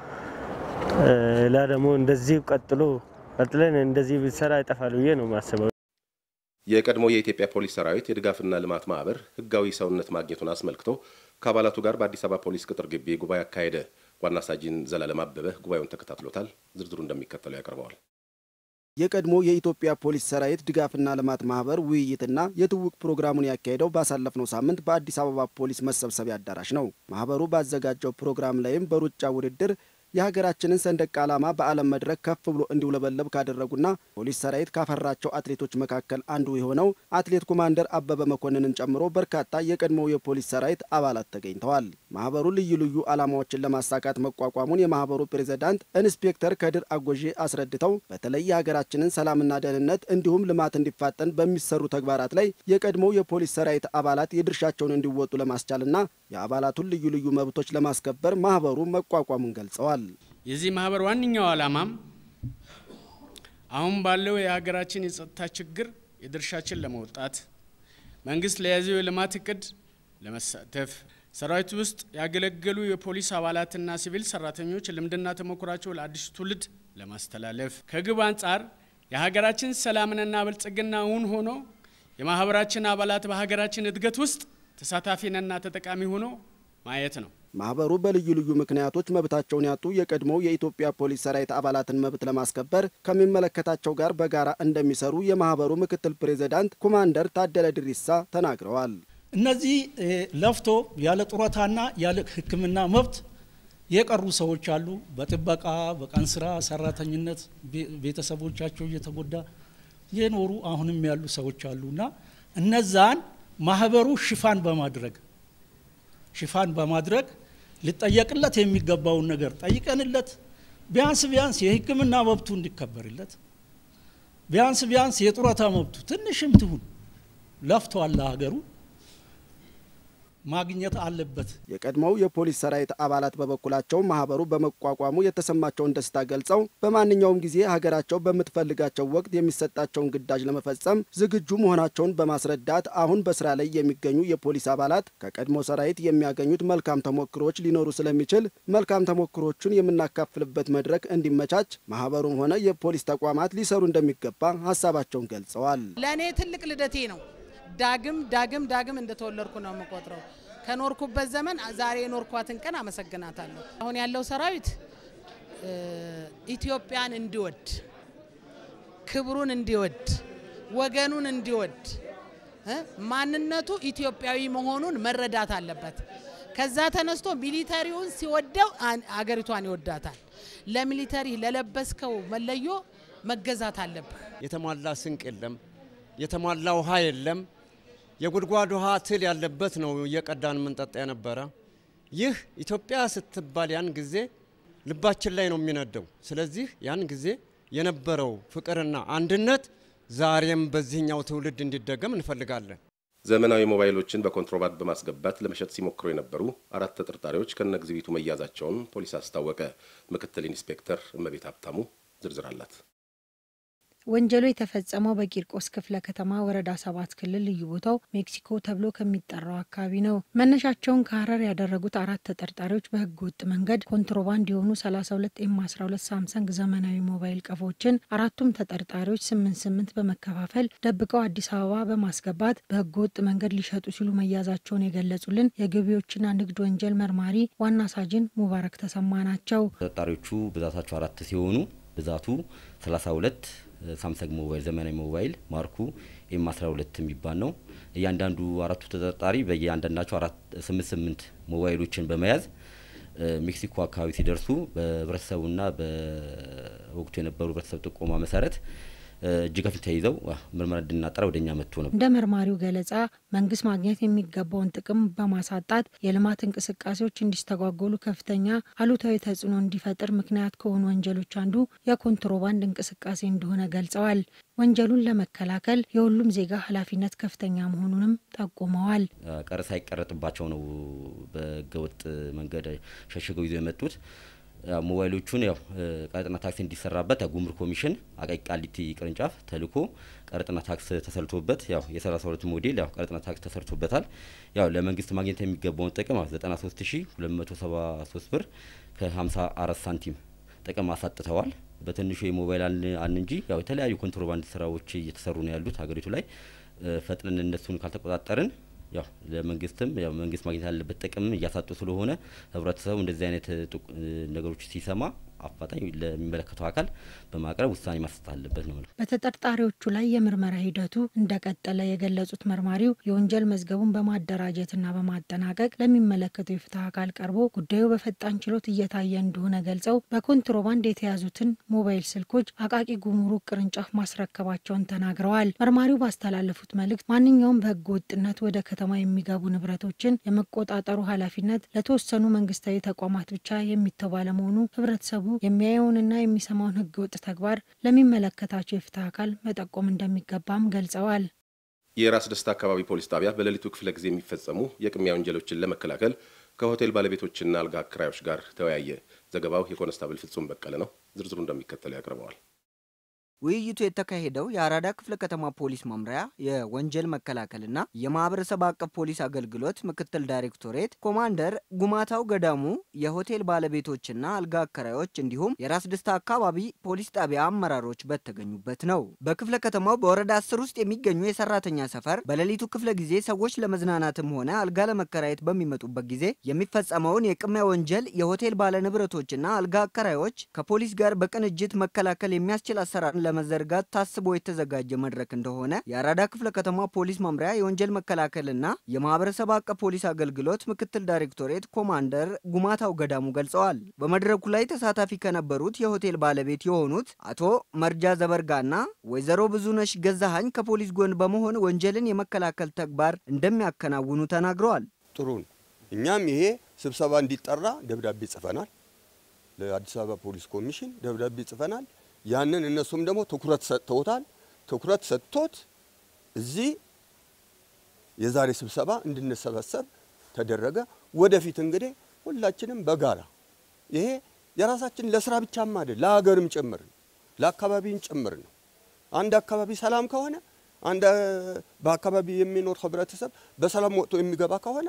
ሌላ ደግሞ እንደዚህ ቀጥሎ ቀጥለን እንደዚህ ብሰራ ይጠፋል ብዬ ነው የማስበው። የቀድሞ የኢትዮጵያ ፖሊስ ሰራዊት የድጋፍና ልማት ማህበር ህጋዊ ሰውነት ማግኘቱን አስመልክቶ ከአባላቱ ጋር በአዲስ አበባ ፖሊስ ቅጥር ግቢ ጉባኤ አካሄደ። ዋና ሳጅን ዘላለም አበበ ጉባኤውን ተከታትሎታል። ዝርዝሩ እንደሚከተለው ያቀርበዋል። የቀድሞ የኢትዮጵያ ፖሊስ ሰራዊት ድጋፍና ልማት ማህበር ውይይትና የትውውቅ ፕሮግራሙን ያካሄደው ባሳለፍነው ሳምንት በአዲስ አበባ ፖሊስ መሰብሰቢያ አዳራሽ ነው። ማህበሩ ባዘጋጀው ፕሮግራም ላይም በሩጫ ውድድር የሀገራችንን ሰንደቅ ዓላማ በዓለም መድረክ ከፍ ብሎ እንዲውለበለብ ካደረጉና ፖሊስ ሰራዊት ካፈራቸው አትሌቶች መካከል አንዱ የሆነው አትሌት ኮማንደር አበበ መኮንንን ጨምሮ በርካታ የቀድሞው የፖሊስ ሰራዊት አባላት ተገኝተዋል። ማህበሩ ልዩ ልዩ ዓላማዎችን ለማሳካት መቋቋሙን የማህበሩ ፕሬዝዳንት ኢንስፔክተር ከድር አጎዤ አስረድተው በተለይ የሀገራችንን ሰላምና ደህንነት እንዲሁም ልማት እንዲፋጠን በሚሰሩ ተግባራት ላይ የቀድሞው የፖሊስ ሰራዊት አባላት የድርሻቸውን እንዲወጡ ለማስቻልና የአባላቱን ልዩ ልዩ መብቶች ለማስከበር ማህበሩ መቋቋሙን ገልጸዋል። የዚህ ማህበር ዋነኛው ዓላማም አሁን ባለው የሀገራችን የጸጥታ ችግር የድርሻችን ለመውጣት መንግስት ለያዘው የልማት እቅድ ለመሳተፍ ሰራዊቱ ውስጥ ያገለገሉ የፖሊስ አባላትና ሲቪል ሰራተኞች ልምድና ተሞክሯቸው ለአዲሱ ትውልድ ለማስተላለፍ ከግብ አንጻር የሀገራችን ሰላምንና ብልጽግና እውን ሆኖ የማህበራችን አባላት በሀገራችን እድገት ውስጥ ተሳታፊንና ተጠቃሚ ሆኖ ማየት ነው። ማህበሩ በልዩ ልዩ ምክንያቶች መብታቸውን ያጡ የቀድሞው የኢትዮጵያ ፖሊስ ሰራዊት አባላትን መብት ለማስከበር ከሚመለከታቸው ጋር በጋራ እንደሚሰሩ የማህበሩ ምክትል ፕሬዝዳንት ኮማንደር ታደለ ድሪሳ ተናግረዋል። እነዚህ ለፍቶ ያለ ጡረታና ያለ ሕክምና መብት የቀሩ ሰዎች አሉ። በጥበቃ በቀን ስራ ሰራተኝነት ቤተሰቦቻቸው እየተጎዳ የኖሩ አሁንም ያሉ ሰዎች አሉ እና እነዛን ማህበሩ ሽፋን በማድረግ ሽፋን በማድረግ ሊጠየቅለት የሚገባውን ነገር ጠይቀንለት ቢያንስ ቢያንስ የሕክምና መብቱ እንዲከበርለት ቢያንስ ቢያንስ የጡረታ መብቱ ትንሽም ትሁን ለፍቷል ለሀገሩ ማግኘት አለበት። የቀድሞው የፖሊስ ሰራዊት አባላት በበኩላቸው ማህበሩ በመቋቋሙ የተሰማቸውን ደስታ ገልጸው በማንኛውም ጊዜ ሀገራቸው በምትፈልጋቸው ወቅት የሚሰጣቸውን ግዳጅ ለመፈጸም ዝግጁ መሆናቸውን በማስረዳት አሁን በስራ ላይ የሚገኙ የፖሊስ አባላት ከቀድሞ ሰራዊት የሚያገኙት መልካም ተሞክሮች ሊኖሩ ስለሚችል መልካም ተሞክሮቹን የምናካፍልበት መድረክ እንዲመቻች ማህበሩም ሆነ የፖሊስ ተቋማት ሊሰሩ እንደሚገባ ሀሳባቸውን ገልጸዋል። ለእኔ ትልቅ ልደቴ ነው። ዳግም ዳግም ዳግም እንደተወለድኩ ነው የምቆጥረው። ከኖርኩበት ዘመን ዛሬ የኖርኳትን ቀን አመሰግናታለሁ። አሁን ያለው ሰራዊት ኢትዮጵያን እንዲወድ፣ ክብሩን እንዲወድ፣ ወገኑን እንዲወድ፣ ማንነቱ ኢትዮጵያዊ መሆኑን መረዳት አለበት። ከዛ ተነስቶ ሚሊተሪውን ሲወደው አገሪቷን ይወዳታል። ለሚሊተሪ ለለበስከው መለዮ መገዛት አለብህ። የተሟላ ስንቅ የለም፣ የተሟላ ውሃ የለም። የጉድጓድ ውሃ ትል ያለበት ነው እየቀዳን የምንጠጣ የነበረ። ይህ ኢትዮጵያ ስትባል ያን ጊዜ ልባችን ላይ ነው የሚነደው። ስለዚህ ያን ጊዜ የነበረው ፍቅርና አንድነት ዛሬም በዚህኛው ትውልድ እንዲደገም እንፈልጋለን። ዘመናዊ ሞባይሎችን በኮንትሮባንድ በማስገባት ለመሸጥ ሲሞክሩ የነበሩ አራት ተጠርጣሪዎች ከነ ኤግዚቢቱ መያዛቸውን ፖሊስ አስታወቀ። ምክትል ኢንስፔክተር እመቤት ሀብታሙ ዝርዝር አላት። ወንጀሉ የተፈጸመው በቂርቆስ ክፍለ ከተማ ወረዳ ሰባት ክልል ልዩ ቦታው ሜክሲኮ ተብሎ ከሚጠራው አካባቢ ነው። መነሻቸውን ከሀረር ያደረጉት አራት ተጠርጣሪዎች በህገ ወጥ መንገድ ኮንትሮባንድ የሆኑ 32 ኤም 12 ሳምሰንግ ዘመናዊ ሞባይል ቀፎችን አራቱም ተጠርጣሪዎች ስምንት ስምንት በመከፋፈል ደብቀው አዲስ አበባ በማስገባት በህገ ወጥ መንገድ ሊሸጡ ሲሉ መያዛቸውን የገለጹልን የገቢዎችና ንግድ ወንጀል መርማሪ ዋና ሳጅን ሙባረክ ተሰማ ናቸው። ተጠርጣሪዎቹ ብዛታቸው አራት ሲሆኑ ብዛቱ 32 ሳምሰንግ ሞባይል ዘመናዊ ሞባይል ማርኩ ኤም 12 የሚባል ነው። እያንዳንዱ አራቱ ተጠርጣሪ በየአንዳንዳቸው አራት ስምንት ስምንት ሞባይሎችን በመያዝ ሜክሲኮ አካባቢ ሲደርሱ በህብረተሰቡና በወቅቱ የነበሩ ህብረተሰብ ጥቆማ መሰረት እጅ ከፍንጅ ተይዘው ምርመራ እንድናጠራ ወደ እኛ መጥቶ ነው። እንደ መርማሪው ገለጻ መንግስት ማግኘት የሚገባውን ጥቅም በማሳጣት የልማት እንቅስቃሴዎች እንዲስተጓጎሉ ከፍተኛ አሉታዊ ተጽዕኖ እንዲፈጥር ምክንያት ከሆኑ ወንጀሎች አንዱ የኮንትሮባንድ እንቅስቃሴ እንደሆነ ገልጸዋል። ወንጀሉን ለመከላከል የሁሉም ዜጋ ኃላፊነት ከፍተኛ መሆኑንም ጠቁመዋል። ቀረጥ ሳይቀረጥባቸው ነው በህገወጥ መንገድ ሸሽገው ይዘው የመጡት። ሞባይሎቹን ያው ቀረጥና ታክስ እንዲሰራበት ጉምሩክ ኮሚሽን አቃቂ ቃሊቲ ቅርንጫፍ ተልኮ ቀረጥና ታክስ ተሰርቶበት ያው የ32 ሞዴል ያው ቀረጥና ታክስ ተሰርቶበታል። ያው ለመንግስት ማግኘት የሚገባውን ጥቅም 93273 ብር ከ54 ሳንቲም ጥቅም አሳጥተዋል። በትንሹ የሞባይል አን እንጂ ያው የተለያዩ ኮንትሮባንድ ስራዎች እየተሰሩ ነው ያሉት ሀገሪቱ ላይ ፈጥነን እነሱን ካልተቆጣጠርን ያው ለመንግስትም ያው መንግስት ማግኘት ያለበት ጥቅም እያሳጡ ስለሆነ ህብረተሰቡ እንደዚህ አይነት ነገሮች ሲሰማ አፋጣኝ ለሚመለከተው አካል በማቅረብ ውሳኔ ማሰጥ አለበት ነው። በተጠርጣሪዎቹ ላይ የምርመራ ሂደቱ እንደቀጠለ የገለጹት መርማሪው የወንጀል መዝገቡን በማደራጀትና በማጠናቀቅ ለሚመለከተው የፍትህ አካል ቀርቦ ጉዳዩ በፈጣን ችሎት እየታየ እንደሆነ ገልጸው በኮንትሮባንድ የተያዙትን ሞባይል ስልኮች አቃቂ ጉምሩክ ቅርንጫፍ ማስረከባቸውን ተናግረዋል። መርማሪው ባስተላለፉት መልእክት ማንኛውም በህገ ወጥነት ወደ ከተማ የሚገቡ ንብረቶችን የመቆጣጠሩ ኃላፊነት ለተወሰኑ መንግስታዊ ተቋማት ብቻ የሚተው ባለመሆኑ ህብረተሰቡ የሚያየውንና የሚሰማውን ህገወጥ ተግባር ለሚመለከታቸው የፍትህ አካል መጠቆም እንደሚገባም ገልጸዋል። የራስ ደስታ አካባቢ ፖሊስ ጣቢያ በሌሊቱ ክፍለ ጊዜ የሚፈጸሙ የቅሚያ ወንጀሎችን ለመከላከል ከሆቴል ባለቤቶችና አልጋ አከራዮች ጋር ተወያየ። ዘገባው የኮንስታብል ፍጹም በቀለ ነው። ዝርዝሩ እንደሚከተለው ያቀርበዋል። ውይይቱ የተካሄደው የአራዳ ክፍለ ከተማ ፖሊስ መምሪያ የወንጀል መከላከልና የማህበረሰብ አቀፍ ፖሊስ አገልግሎት ምክትል ዳይሬክቶሬት ኮማንደር ጉማታው ገዳሙ፣ የሆቴል ባለቤቶችና አልጋ አከራዮች እንዲሁም የራስ ደስታ አካባቢ ፖሊስ ጣቢያ አመራሮች በተገኙበት ነው። በክፍለ ከተማው በወረዳ አስር ውስጥ የሚገኙ የሰራተኛ ሰፈር በሌሊቱ ክፍለ ጊዜ ሰዎች ለመዝናናትም ሆነ አልጋ ለመከራየት በሚመጡበት ጊዜ የሚፈጸመውን የቅሚያ ወንጀል የሆቴል ባለንብረቶችና አልጋ አከራዮች ከፖሊስ ጋር በቅንጅት መከላከል የሚያስችል አሰራር ለመዘርጋት ታስቦ የተዘጋጀ መድረክ እንደሆነ የአራዳ ክፍለ ከተማ ፖሊስ መምሪያ የወንጀል መከላከልና የማህበረሰብ አቀፍ ፖሊስ አገልግሎት ምክትል ዳይሬክቶሬት ኮማንደር ጉማታው ገዳሙ ገልጸዋል። በመድረኩ ላይ ተሳታፊ ከነበሩት የሆቴል ባለቤት የሆኑት አቶ መርጃ ዘበርጋና ወይዘሮ ብዙነሽ ገዛሃኝ ከፖሊስ ጎን በመሆን ወንጀልን የመከላከል ተግባር እንደሚያከናውኑ ተናግረዋል። ጥሩን እኛም ይሄ ስብሰባ እንዲጠራ ደብዳቤ ጽፈናል። ለአዲስ አበባ ፖሊስ ኮሚሽን ደብዳቤ ጽፈናል። ያንን እነሱም ደግሞ ትኩረት ሰጥተውታል። ትኩረት ሰጥቶት እዚህ የዛሬ ስብሰባ እንድንሰበሰብ ተደረገ። ወደፊት እንግዲህ ሁላችንም በጋራ ይሄ የራሳችን ለስራ ብቻም አይደል ለሀገርም ጭምር ነው፣ ለአካባቢም ጭምር ነው። አንድ አካባቢ ሰላም ከሆነ አንድ በአካባቢ የሚኖር ህብረተሰብ በሰላም ወጥቶ የሚገባ ከሆነ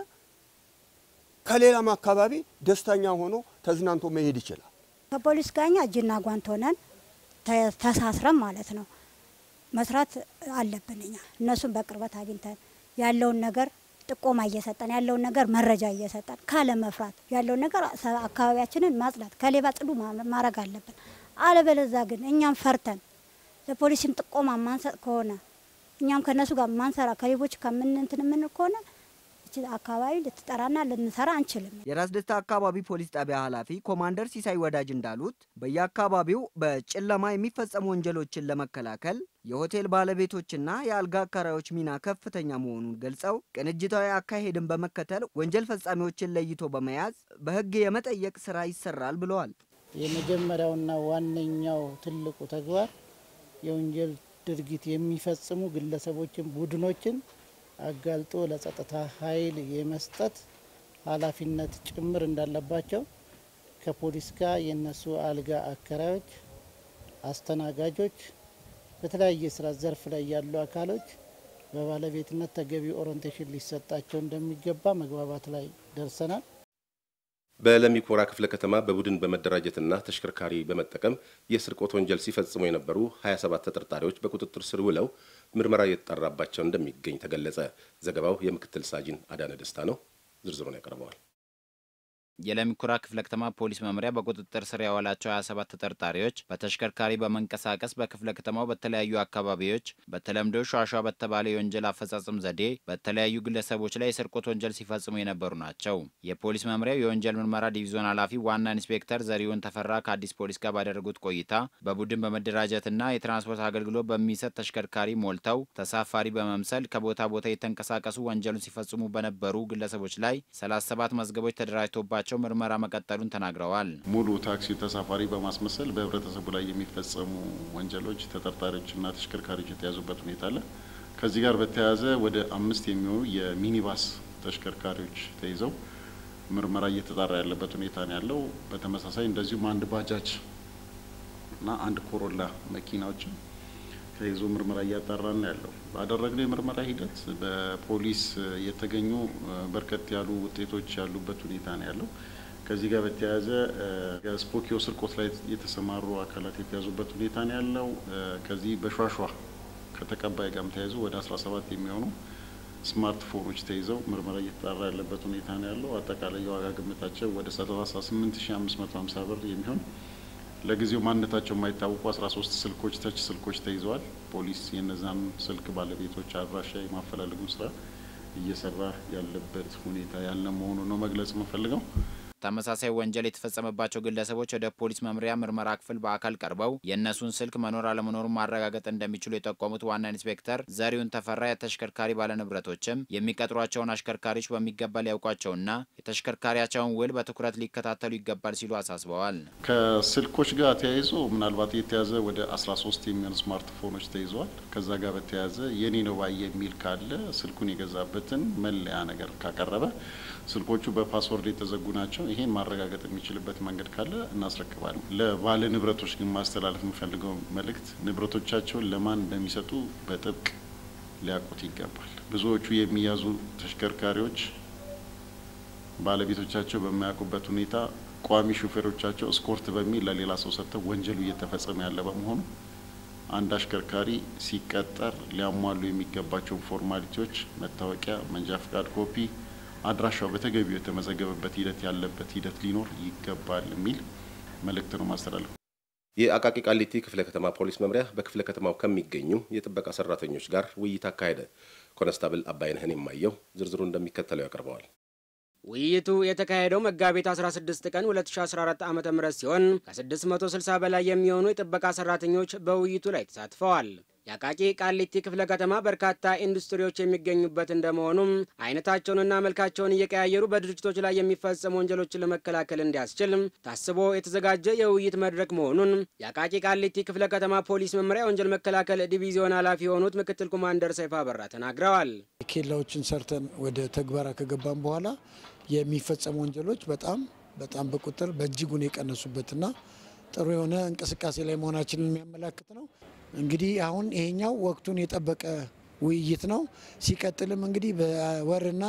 ከሌላም አካባቢ ደስተኛ ሆኖ ተዝናንቶ መሄድ ይችላል። ከፖሊስ ጋኛ እጅና ጓንት ሆነን ተሳስረን ማለት ነው መስራት አለብን። እኛ እነሱን በቅርበት አግኝተን ያለውን ነገር ጥቆማ እየሰጠን ያለውን ነገር መረጃ እየሰጠን ካለ መፍራት ያለውን ነገር አካባቢያችንን ማጽዳት ከሌባ ጽዱ ማድረግ አለብን። አለበለዛ ግን እኛም ፈርተን ለፖሊስም ጥቆማ ማንሰጥ ከሆነ እኛም ከነሱ ጋር ማንሰራ ከሌቦች ከምንንትን የምንል ከሆነ አካባቢ ልትጠራና ልንሰራ አንችልም። የራስ ደስታ አካባቢ ፖሊስ ጣቢያ ኃላፊ ኮማንደር ሲሳይ ወዳጅ እንዳሉት በየአካባቢው በጨለማ የሚፈጸሙ ወንጀሎችን ለመከላከል የሆቴል ባለቤቶችና የአልጋ አካራዮች ሚና ከፍተኛ መሆኑን ገልጸው ቅንጅታዊ አካሄድን በመከተል ወንጀል ፈጻሚዎችን ለይቶ በመያዝ በሕግ የመጠየቅ ስራ ይሰራል ብለዋል። የመጀመሪያውና ዋነኛው ትልቁ ተግባር የወንጀል ድርጊት የሚፈጽሙ ግለሰቦችን፣ ቡድኖችን አጋልጦ ለጸጥታ ኃይል የመስጠት ኃላፊነት ጭምር እንዳለባቸው ከፖሊስ ጋር የነሱ አልጋ አከራዮች፣ አስተናጋጆች፣ በተለያየ ስራ ዘርፍ ላይ ያሉ አካሎች በባለቤትነት ተገቢ ኦሪንቴሽን ሊሰጣቸው እንደሚገባ መግባባት ላይ ደርሰናል። በለሚ ኩራ ክፍለ ከተማ በቡድን በመደራጀትና ተሽከርካሪ በመጠቀም የስርቆት ወንጀል ሲፈጽሙ የነበሩ 27 ተጠርጣሪዎች በቁጥጥር ስር ውለው ምርመራ እየተጣራባቸው እንደሚገኝ ተገለጸ። ዘገባው የምክትል ሳጅን አዳነ ደስታ ነው። ዝርዝሩን ያቀርበዋል። የለሚ ኩራ ክፍለ ከተማ ፖሊስ መምሪያ በቁጥጥር ስር ያዋላቸው 27 ተጠርጣሪዎች በተሽከርካሪ በመንቀሳቀስ በክፍለ ከተማው በተለያዩ አካባቢዎች በተለምዶ ሿሿ በተባለ የወንጀል አፈጻጸም ዘዴ በተለያዩ ግለሰቦች ላይ የስርቆት ወንጀል ሲፈጽሙ የነበሩ ናቸው። የፖሊስ መምሪያው የወንጀል ምርመራ ዲቪዞን ኃላፊ ዋና ኢንስፔክተር ዘሪሁን ተፈራ ከአዲስ ፖሊስ ጋር ባደረጉት ቆይታ በቡድን በመደራጀትና የትራንስፖርት አገልግሎት በሚሰጥ ተሽከርካሪ ሞልተው ተሳፋሪ በመምሰል ከቦታ ቦታ የተንቀሳቀሱ ወንጀሉን ሲፈጽሙ በነበሩ ግለሰቦች ላይ 37 መዝገቦች ተደራጅቶባቸው ያላቸው ምርመራ መቀጠሉን ተናግረዋል። ሙሉ ታክሲ ተሳፋሪ በማስመሰል በህብረተሰቡ ላይ የሚፈጸሙ ወንጀሎች ተጠርጣሪዎችና ተሽከርካሪዎች የተያዙበት ሁኔታ አለ። ከዚህ ጋር በተያያዘ ወደ አምስት የሚሆኑ የሚኒባስ ተሽከርካሪዎች ተይዘው ምርመራ እየተጣራ ያለበት ሁኔታ ነው ያለው። በተመሳሳይ እንደዚሁም አንድ ባጃጅ እና አንድ ኮሮላ መኪናዎችን ተይዞ ምርመራ እያጣራን ነው ያለው። ባደረግነው የምርመራ ሂደት በፖሊስ የተገኙ በርከት ያሉ ውጤቶች ያሉበት ሁኔታ ነው ያለው። ከዚህ ጋር በተያያዘ ስፖኪዮ ስርቆት ላይ የተሰማሩ አካላት የተያዙበት ሁኔታ ነው ያለው። ከዚህ በሿሿ ከተቀባይ ጋርም ተያይዞ ወደ 17 የሚሆኑ ስማርትፎኖች ተይዘው ምርመራ እየተጣራ ያለበት ሁኔታ ነው ያለው። አጠቃላይ የዋጋ ግምታቸው ወደ 38550 ብር የሚሆን ለጊዜው ማንነታቸው የማይታወቁ 13 ስልኮች ተች ስልኮች ተይዘዋል። ፖሊስ የነዛም ስልክ ባለቤቶች አድራሻ የማፈላለጉን ስራ እየሰራ ያለበት ሁኔታ ያለ መሆኑ ነው መግለጽ የምፈልገው። ተመሳሳይ ወንጀል የተፈጸመባቸው ግለሰቦች ወደ ፖሊስ መምሪያ ምርመራ ክፍል በአካል ቀርበው የእነሱን ስልክ መኖር አለመኖሩን ማረጋገጥ እንደሚችሉ የጠቆሙት ዋና ኢንስፔክተር ዘሪሁን ተፈራ የተሽከርካሪ ባለንብረቶችም የሚቀጥሯቸውን አሽከርካሪዎች በሚገባ ሊያውቋቸውና የተሽከርካሪያቸውን ውል በትኩረት ሊከታተሉ ይገባል ሲሉ አሳስበዋል። ከስልኮች ጋር ተያይዞ ምናልባት የተያዘ ወደ 13 የሚሆኑ ስማርትፎኖች ተይዘዋል። ከዛ ጋር በተያያዘ የኔ ነው ባይ የሚል ካለ ስልኩን የገዛበትን መለያ ነገር ካቀረበ ስልኮቹ በፓስወርድ የተዘጉ ናቸው። ይሄን ማረጋገጥ የሚችልበት መንገድ ካለ እናስረክባለን። ለባለ ንብረቶች ግን ማስተላለፍ የምፈልገው መልእክት ንብረቶቻቸውን ለማን እንደሚሰጡ በጥብቅ ሊያውቁት ይገባል። ብዙዎቹ የሚያዙ ተሽከርካሪዎች ባለቤቶቻቸው በማያውቁበት ሁኔታ ቋሚ ሹፌሮቻቸው እስኮርት በሚል ለሌላ ሰው ሰጥተው ወንጀሉ እየተፈጸመ ያለ በመሆኑ አንድ አሽከርካሪ ሲቀጠር ሊያሟሉ የሚገባቸውን ፎርማሊቲዎች መታወቂያ፣ መንጃ ፍቃድ ኮፒ አድራሻው በተገቢው የተመዘገበበት ሂደት ያለበት ሂደት ሊኖር ይገባል የሚል መልእክት ነው ማስተላለፍ። የአቃቂ ቃሊቲ ክፍለ ከተማ ፖሊስ መምሪያ በክፍለ ከተማው ከሚገኙ የጥበቃ ሰራተኞች ጋር ውይይት አካሄደ። ኮነስታብል አባይነህን የማየው ዝርዝሩ እንደሚከተለው ያቀርበዋል። ውይይቱ የተካሄደው መጋቢት 16 ቀን 2014 ዓ ም ሲሆን ከ660 በላይ የሚሆኑ የጥበቃ ሰራተኞች በውይይቱ ላይ ተሳትፈዋል። የአቃቂ ቃሊቲ ክፍለ ከተማ በርካታ ኢንዱስትሪዎች የሚገኙበት እንደመሆኑም አይነታቸውንና መልካቸውን እየቀያየሩ በድርጅቶች ላይ የሚፈጸሙ ወንጀሎችን ለመከላከል እንዲያስችል ታስቦ የተዘጋጀ የውይይት መድረክ መሆኑን የአቃቂ ቃሊቲ ክፍለ ከተማ ፖሊስ መምሪያ የወንጀል መከላከል ዲቪዚዮን ኃላፊ የሆኑት ምክትል ኮማንደር ሰይፋ በራ ተናግረዋል። ኬላዎችን ሰርተን ወደ ተግባራ ከገባን በኋላ የሚፈጸሙ ወንጀሎች በጣም በጣም በቁጥር በእጅጉን የቀነሱበትና ጥሩ የሆነ እንቅስቃሴ ላይ መሆናችንን የሚያመላክት ነው። እንግዲህ አሁን ይሄኛው ወቅቱን የጠበቀ ውይይት ነው። ሲቀጥልም እንግዲህ በወርና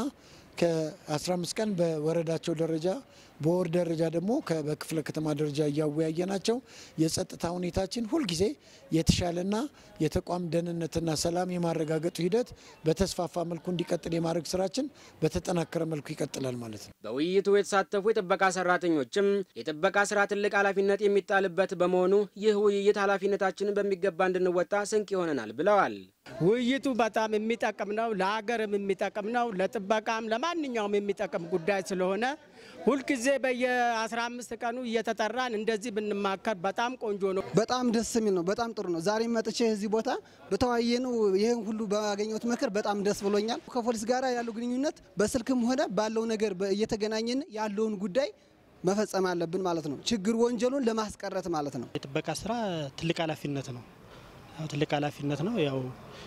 ከ15 ቀን በወረዳቸው ደረጃ በወር ደረጃ ደግሞ በክፍለ ከተማ ደረጃ እያወያየ ናቸው። የጸጥታ ሁኔታችን ሁልጊዜ የተሻለና የተቋም ደህንነትና ሰላም የማረጋገጡ ሂደት በተስፋፋ መልኩ እንዲቀጥል የማድረግ ስራችን በተጠናከረ መልኩ ይቀጥላል ማለት ነው። በውይይቱ የተሳተፉ የጥበቃ ሰራተኞችም የጥበቃ ስራ ትልቅ ኃላፊነት የሚጣልበት በመሆኑ ይህ ውይይት ኃላፊነታችንን በሚገባ እንድንወጣ ስንቅ ይሆነናል ብለዋል። ውይይቱ በጣም የሚጠቅም ነው። ለሀገርም የሚጠቅም ነው። ለጥበቃም ለማንኛውም የሚጠቅም ጉዳይ ስለሆነ ሁልጊዜ በየ15 ቀኑ እየተጠራን እንደዚህ ብንማከር በጣም ቆንጆ ነው። በጣም ደስ የሚል ነው። በጣም ጥሩ ነው። ዛሬ መጥቼ እዚህ ቦታ በተወያየነው ይህን ሁሉ ባገኘሁት ምክር በጣም ደስ ብሎኛል። ከፖሊስ ጋር ያለው ግንኙነት በስልክም ሆነ ባለው ነገር እየተገናኘን ያለውን ጉዳይ መፈጸም አለብን ማለት ነው። ችግር ወንጀሉን ለማስቀረት ማለት ነው። የጥበቃ ስራ ትልቅ ኃላፊነት ነው። ያው ትልቅ ኃላፊነት ነው። ያው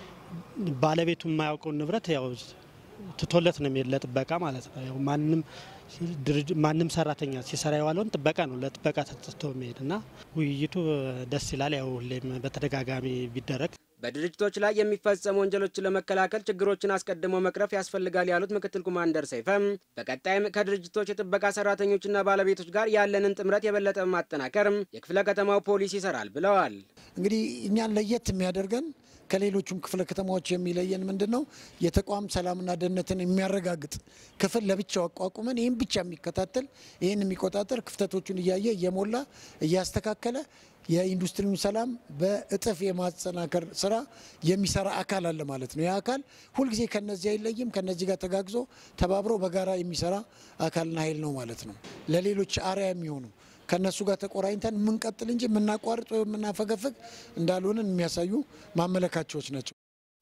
ባለቤቱ የማያውቀውን ንብረት ያው ትቶለት ነው የሚሄድ ለጥበቃ ማለት ነው። ያው ማንም ማንም ሰራተኛ ሲሰራ የዋለውን ጥበቃ ነው ለጥበቃ ተጥቶ የሚሄድ እና ውይይቱ ደስ ይላል። ያው ሁሌም በተደጋጋሚ ቢደረግ በድርጅቶች ላይ የሚፈጸሙ ወንጀሎችን ለመከላከል ችግሮችን አስቀድሞ መቅረፍ ያስፈልጋል ያሉት ምክትል ኮማንደር ሰይፈም በቀጣይም ከድርጅቶች የጥበቃ ሰራተኞችና ባለቤቶች ጋር ያለንን ጥምረት የበለጠ በማጠናከር የክፍለ ከተማው ፖሊስ ይሰራል ብለዋል። እንግዲህ እኛን ለየት የሚያደርገን ከሌሎቹም ክፍለ ከተማዎች የሚለየን ምንድን ነው? የተቋም ሰላምና ደህንነትን የሚያረጋግጥ ክፍል ለብቻው አቋቁመን ይህን ብቻ የሚከታተል ይህን የሚቆጣጠር ክፍተቶቹን እያየ እየሞላ እያስተካከለ የኢንዱስትሪውን ሰላም በእጥፍ የማጠናከር ስራ የሚሰራ አካል አለ ማለት ነው። ይህ አካል ሁልጊዜ ከነዚህ አይለይም። ከነዚህ ጋር ተጋግዞ ተባብሮ በጋራ የሚሰራ አካልና ኃይል ነው ማለት ነው። ለሌሎች አርያ የሚሆኑ ከነሱ ጋር ተቆራኝተን የምንቀጥል እንጂ የምናቋርጥ ወይም የምናፈገፍግ እንዳልሆንን የሚያሳዩ ማመለካቸዎች ናቸው።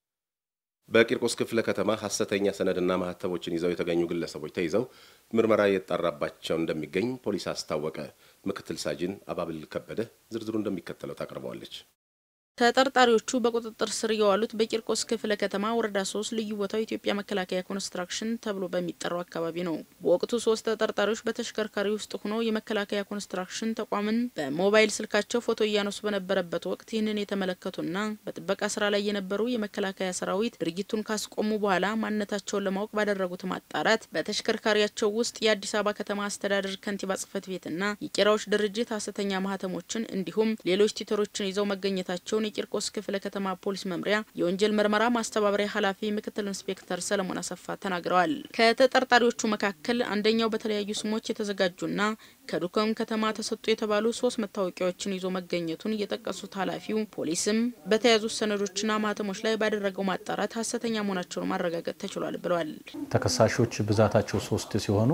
በቂርቆስ ክፍለ ከተማ ሐሰተኛ ሰነድና ማህተቦችን ይዘው የተገኙ ግለሰቦች ተይዘው ምርመራ እየተጣራባቸው እንደሚገኝ ፖሊስ አስታወቀ። ምክትል ሳጅን አባብል ከበደ ዝርዝሩ እንደሚከተለው ታቀርበዋለች። ተጠርጣሪዎቹ በቁጥጥር ስር የዋሉት በቂርቆስ ክፍለ ከተማ ወረዳ ሶስት ልዩ ቦታው ኢትዮጵያ መከላከያ ኮንስትራክሽን ተብሎ በሚጠራው አካባቢ ነው። በወቅቱ ሶስት ተጠርጣሪዎች በተሽከርካሪ ውስጥ ሆነው የመከላከያ ኮንስትራክሽን ተቋምን በሞባይል ስልካቸው ፎቶ እያነሱ በነበረበት ወቅት ይህንን የተመለከቱና በጥበቃ ስራ ላይ የነበሩ የመከላከያ ሰራዊት ድርጊቱን ካስቆሙ በኋላ ማንነታቸውን ለማወቅ ባደረጉት ማጣራት በተሽከርካሪያቸው ውስጥ የአዲስ አበባ ከተማ አስተዳደር ከንቲባ ጽህፈት ቤትና የቄራዎች ድርጅት ሀሰተኛ ማህተሞችን እንዲሁም ሌሎች ቲተሮችን ይዘው መገኘታቸውን የቂርቆስ ክፍለ ከተማ ፖሊስ መምሪያ የወንጀል ምርመራ ማስተባበሪያ ኃላፊ ምክትል ኢንስፔክተር ሰለሞን አሰፋ ተናግረዋል። ከተጠርጣሪዎቹ መካከል አንደኛው በተለያዩ ስሞች የተዘጋጁና ከዱከም ከተማ ተሰጡ የተባሉ ሶስት መታወቂያዎችን ይዞ መገኘቱን የጠቀሱት ኃላፊው ፖሊስም በተያዙት ሰነዶችና ማህተሞች ላይ ባደረገው ማጣራት ሀሰተኛ መሆናቸውን ማረጋገጥ ተችሏል ብለዋል። ተከሳሾች ብዛታቸው ሶስት ሲሆኑ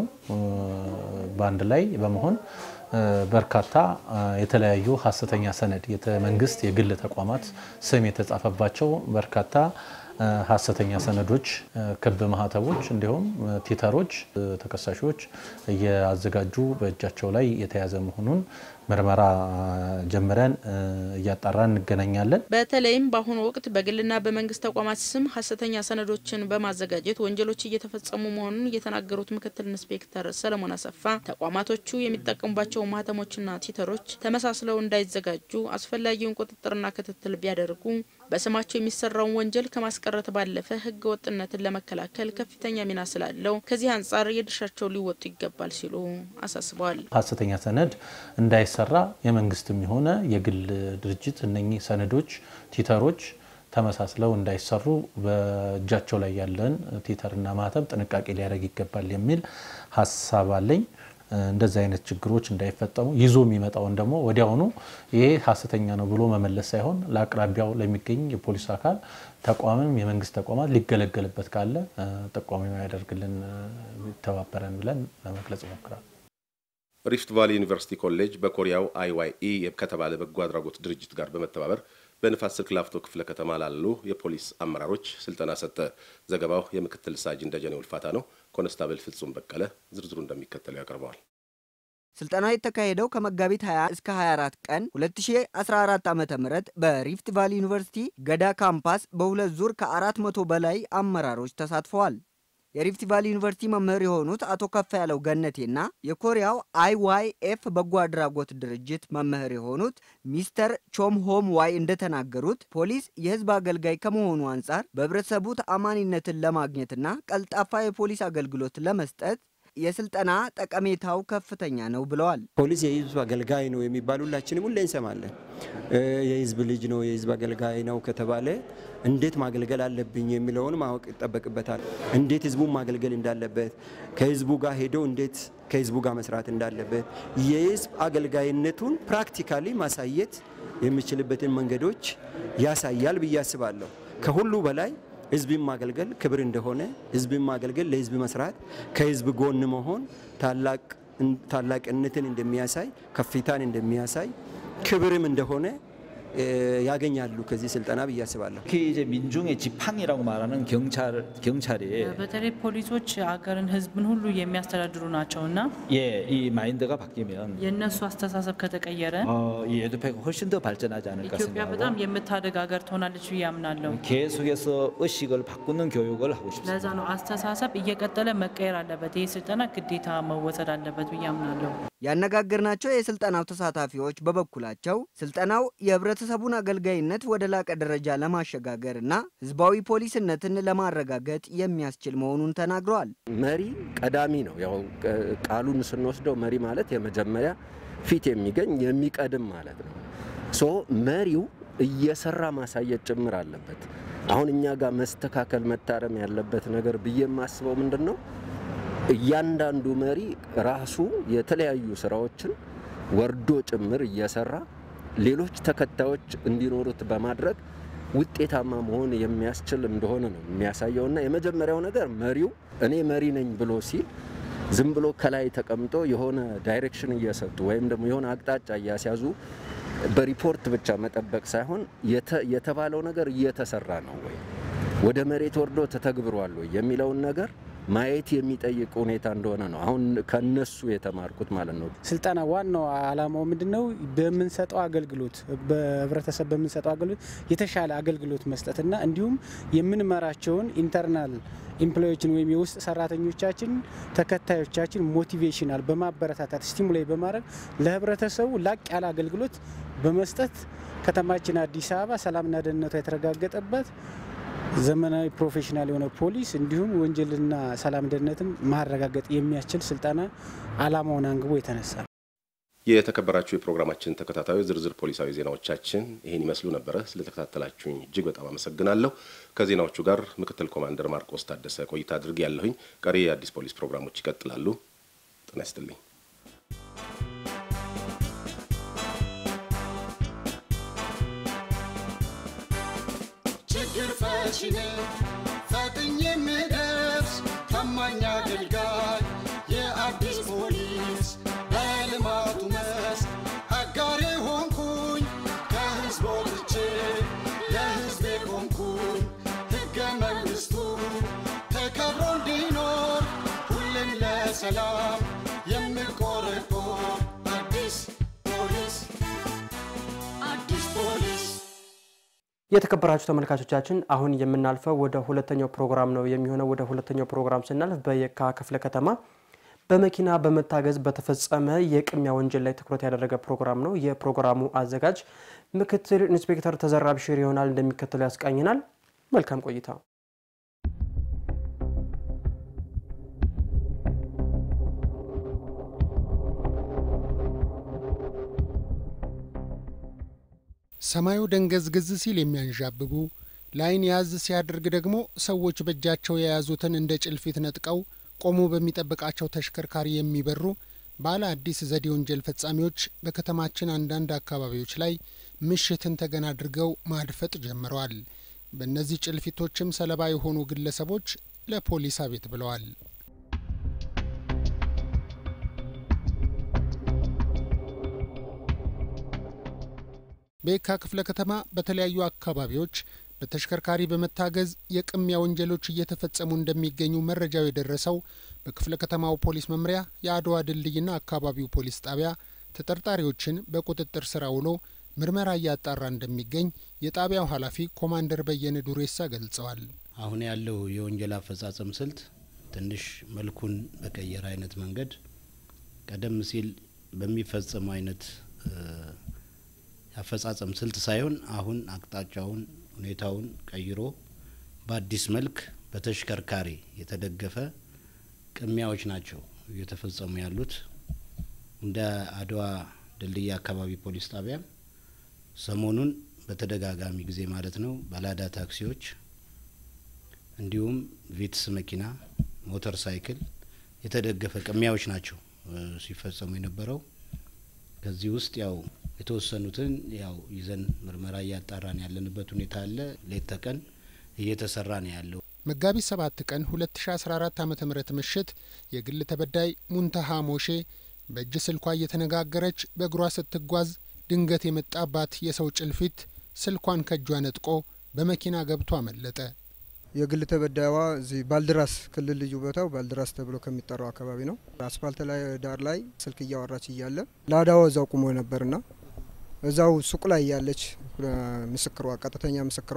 በአንድ ላይ በመሆን በርካታ የተለያዩ ሀሰተኛ ሰነድ የመንግስት የግል ተቋማት ስም የተጻፈባቸው በርካታ ሀሰተኛ ሰነዶች፣ ክብ ማህተቦች እንዲሁም ቲተሮች ተከሳሾች እያዘጋጁ በእጃቸው ላይ የተያዘ መሆኑን ምርመራ ጀምረን እያጣራን እንገናኛለን። በተለይም በአሁኑ ወቅት በግልና በመንግስት ተቋማት ስም ሀሰተኛ ሰነዶችን በማዘጋጀት ወንጀሎች እየተፈጸሙ መሆኑን የተናገሩት ምክትል ኢንስፔክተር ሰለሞን አሰፋ ተቋማቶቹ የሚጠቀሙባቸው ማህተሞችና ቲተሮች ተመሳስለው እንዳይዘጋጁ አስፈላጊውን ቁጥጥርና ክትትል ቢያደርጉ በስማቸው የሚሰራውን ወንጀል ከማስቀረት ባለፈ ህገ ወጥነትን ለመከላከል ከፍተኛ ሚና ስላለው ከዚህ አንጻር የድርሻቸውን ሊወጡ ይገባል ሲሉ አሳስበዋል። ሀሰተኛ ሰነድ እንዳይሰራ የመንግስትም የሆነ የግል ድርጅት እነኚህ ሰነዶች፣ ቲተሮች ተመሳስለው እንዳይሰሩ በእጃቸው ላይ ያለን ቲተርና ማህተም ጥንቃቄ ሊያደርግ ይገባል የሚል ሀሳብ አለኝ። እንደዚህ አይነት ችግሮች እንዳይፈጠሙ ይዞ የሚመጣውን ደግሞ ወዲያውኑ ይሄ ሀሰተኛ ነው ብሎ መመለስ ሳይሆን ለአቅራቢያው ለሚገኝ የፖሊስ አካል ተቋምም የመንግስት ተቋማት ሊገለገልበት ካለ ጠቋሚ ያደርግልን ይተባበረን ብለን ለመግለጽ ይሞክራል። ሪፍት ቫሊ ዩኒቨርሲቲ ኮሌጅ በኮሪያው አይዋይኢ ከተባለ በጎ አድራጎት ድርጅት ጋር በመተባበር በንፋስ ስልክ ላፍቶ ክፍለ ከተማ ላሉ የፖሊስ አመራሮች ስልጠና ሰጠ። ዘገባው የምክትል ሳጅን ደጀኔ ውልፋታ ነው። ኮንስታብል ፍጹም በቀለ ዝርዝሩ እንደሚከተለው ያቀርበዋል። ስልጠናው የተካሄደው ከመጋቢት 20 እስከ 24 ቀን 2014 ዓ ም በሪፍት ቫሊ ዩኒቨርሲቲ ገዳ ካምፓስ በሁለት ዙር ከ400 በላይ አመራሮች ተሳትፈዋል። የሪፍት ቫሊ ዩኒቨርሲቲ መምህር የሆኑት አቶ ከፍ ያለው ገነቴና የኮሪያው አይዋይኤፍ በጎ አድራጎት ድርጅት መምህር የሆኑት ሚስተር ቾም ሆም ዋይ እንደተናገሩት ፖሊስ የሕዝብ አገልጋይ ከመሆኑ አንጻር በህብረተሰቡ ተአማኒነትን ለማግኘትና ቀልጣፋ የፖሊስ አገልግሎት ለመስጠት የስልጠና ጠቀሜታው ከፍተኛ ነው ብለዋል። ፖሊስ የህዝብ አገልጋይ ነው የሚባል ሁላችንም ሁሌ እንሰማለን። የህዝብ ልጅ ነው፣ የህዝብ አገልጋይ ነው ከተባለ እንዴት ማገልገል አለብኝ የሚለውን ማወቅ ይጠበቅበታል። እንዴት ህዝቡን ማገልገል እንዳለበት፣ ከህዝቡ ጋር ሄዶ እንዴት ከህዝቡ ጋር መስራት እንዳለበት፣ የህዝብ አገልጋይነቱን ፕራክቲካሊ ማሳየት የሚችልበትን መንገዶች ያሳያል ብዬ አስባለሁ። ከሁሉ በላይ ህዝብን ማገልገል ክብር እንደሆነ፣ ህዝብን ማገልገል ለህዝብ መስራት፣ ከህዝብ ጎን መሆን ታላቅነትን እንደሚያሳይ፣ ከፍታን እንደሚያሳይ፣ ክብርም እንደሆነ ያገኛሉ ከዚህ ስልጠና ብዬ አስባለሁ። 특히 이제 민중의 지팡이라고 말하는 경찰 경찰이 በተለይ ፖሊሶች አገርን ህዝብን ሁሉ የሚያስተዳድሩ ናቸውና 예, 이 마인드가 바뀌면 የእነሱ አስተሳሰብ ከተቀየረ 어, 이 에듀페가 훨씬 더 발전하지 않을까 ኢትዮጵያ በጣም 생각하고 የምታደግ ሀገር ትሆናለች ብዬ አምናለሁ። 계속해서 의식을 바꾸는 교육을 하고 싶습니다. ለዛ ነው አስተሳሰብ እየቀጠለ መቀየር አለበት። ይህ ስልጠና ግዴታ መወሰድ አለበት ብዬ አምናለሁ። ያነጋገርናቸው የስልጠናው ተሳታፊዎች በበኩላቸው ስልጠናው የህብረተሰቡን አገልጋይነት ወደ ላቀ ደረጃ ለማሸጋገር እና ህዝባዊ ፖሊስነትን ለማረጋገጥ የሚያስችል መሆኑን ተናግረዋል። መሪ ቀዳሚ ነው። ያው ቃሉን ስንወስደው መሪ ማለት የመጀመሪያ ፊት የሚገኝ የሚቀድም ማለት ነው። ሶ መሪው እየሰራ ማሳየት ጭምር አለበት። አሁን እኛ ጋር መስተካከል መታረም ያለበት ነገር ብዬ የማስበው ምንድን ነው እያንዳንዱ መሪ ራሱ የተለያዩ ስራዎችን ወርዶ ጭምር እየሰራ ሌሎች ተከታዮች እንዲኖሩት በማድረግ ውጤታማ መሆን የሚያስችል እንደሆነ ነው የሚያሳየውና የመጀመሪያው ነገር መሪው እኔ መሪ ነኝ ብሎ ሲል ዝም ብሎ ከላይ ተቀምጦ የሆነ ዳይሬክሽን እየሰጡ ወይም ደግሞ የሆነ አቅጣጫ እያስያዙ በሪፖርት ብቻ መጠበቅ ሳይሆን የተባለው ነገር እየተሰራ ነው ወይ ወደ መሬት ወርዶ ተተግብሯል ወይ የሚለውን ነገር ማየት የሚጠይቅ ሁኔታ እንደሆነ ነው አሁን ከነሱ የተማርኩት ማለት ነው። ስልጠና ዋናው ዓላማው ምንድን ነው? በምንሰጠው አገልግሎት በህብረተሰብ በምንሰጠው አገልግሎት የተሻለ አገልግሎት መስጠትና እንዲሁም የምንመራቸውን ኢንተርናል ኢምፕሎዮችን ወይም የውስጥ ሰራተኞቻችን ተከታዮቻችን ሞቲቬሽናል በማበረታታት ስቲሙላይ በማድረግ ለህብረተሰቡ ላቅ ያለ አገልግሎት በመስጠት ከተማችን አዲስ አበባ ሰላምና ደህንነቷ የተረጋገጠበት ዘመናዊ ፕሮፌሽናል የሆነ ፖሊስ እንዲሁም ወንጀልና ሰላም ደህንነትን ማረጋገጥ የሚያስችል ስልጠና ዓላማውን አንግቦ የተነሳ የተከበራችሁ የፕሮግራማችን ተከታታዮች ዝርዝር ፖሊሳዊ ዜናዎቻችን ይህን ይመስሉ ነበረ። ስለተከታተላችሁኝ እጅግ በጣም አመሰግናለሁ። ከዜናዎቹ ጋር ምክትል ኮማንደር ማርቆስ ታደሰ ቆይታ አድርጌ ያለሁኝ። ቀሪ የአዲስ ፖሊስ ፕሮግራሞች ይቀጥላሉ። ጤና ይስጥልኝ። ችግር ፈቺ ነኝ ፈጥኜ የምደርስ ታማኝ አገልጋይ የአዲስ ፖሊስ በልማቱ መስክ አጋሬ ሆንኩኝ ከህዝብ ወጥቼ ለህዝቤ ቆምኩኝ ሕገ መንግሥቱ ተከብሮ እንዲኖር ሁሌም ለሰላም የምቆረቆር አዲስ ፖሊስ አዲስ ፖሊስ የተከበራችሁ ተመልካቾቻችን አሁን የምናልፈው ወደ ሁለተኛው ፕሮግራም ነው የሚሆነው። ወደ ሁለተኛው ፕሮግራም ስናልፍ በየካ ክፍለ ከተማ በመኪና በመታገዝ በተፈጸመ የቅሚያ ወንጀል ላይ ትኩረት ያደረገ ፕሮግራም ነው። የፕሮግራሙ አዘጋጅ ምክትል ኢንስፔክተር ተዘራ ብሽር ይሆናል፣ እንደሚከተለው ያስቃኝናል። መልካም ቆይታ። ሰማዩ ደንገዝግዝ ሲል የሚያንዣብቡ ለዓይን ያዝ ሲያደርግ ደግሞ ሰዎች በእጃቸው የያዙትን እንደ ጭልፊት ነጥቀው ቆሞ በሚጠብቃቸው ተሽከርካሪ የሚበሩ ባለ አዲስ ዘዴ ወንጀል ፈጻሚዎች በከተማችን አንዳንድ አካባቢዎች ላይ ምሽትን ተገን አድርገው ማድፈጥ ጀምረዋል። በእነዚህ ጭልፊቶችም ሰለባ የሆኑ ግለሰቦች ለፖሊስ አቤት ብለዋል። በየካ ክፍለ ከተማ በተለያዩ አካባቢዎች በተሽከርካሪ በመታገዝ የቅሚያ ወንጀሎች እየተፈጸሙ እንደሚገኙ መረጃው የደረሰው በክፍለ ከተማው ፖሊስ መምሪያ የአድዋ ድልድይና አካባቢው ፖሊስ ጣቢያ ተጠርጣሪዎችን በቁጥጥር ስር አውሎ ምርመራ እያጣራ እንደሚገኝ የጣቢያው ኃላፊ ኮማንደር በየነ ዱሬሳ ገልጸዋል። አሁን ያለው የወንጀል አፈጻጸም ስልት ትንሽ መልኩን በቀየረ አይነት መንገድ ቀደም ሲል በሚፈጸሙ አይነት የአፈጻጸም ስልት ሳይሆን አሁን አቅጣጫውን ሁኔታውን ቀይሮ በአዲስ መልክ በተሽከርካሪ የተደገፈ ቅሚያዎች ናቸው እየተፈጸሙ ያሉት። እንደ አድዋ ድልድይ አካባቢ ፖሊስ ጣቢያ ሰሞኑን በተደጋጋሚ ጊዜ ማለት ነው ባላዳ ታክሲዎች እንዲሁም ቪትስ መኪና፣ ሞተር ሳይክል የተደገፈ ቅሚያዎች ናቸው ሲፈጸሙ የነበረው። ከዚህ ውስጥ ያው የተወሰኑትን ያው ይዘን ምርመራ እያጣራን ያለንበት ሁኔታ አለ። ሌት ተቀን እየተሰራ ነው ያለው። መጋቢት ሰባት ቀን 2014 ዓ ም ምሽት የግል ተበዳይ ሙንተሃ ሞሼ በእጅ ስልኳ እየተነጋገረች በእግሯ ስትጓዝ ድንገት የመጣባት የሰው ጭልፊት ስልኳን ከእጇ ነጥቆ በመኪና ገብቶ አመለጠ። የግል ተበዳይዋ እዚህ ባልድራስ ክልል ልዩ ቦታው ባልድራስ ተብሎ ከሚጠራው አካባቢ ነው። አስፋልት ላይ ዳር ላይ ስልክ እያወራች እያለ ላዳዋ እዛው ቁሞ ነበርና እዛው ሱቅ ላይ ያለች ምስክሯ፣ ቀጥተኛ ምስክሯ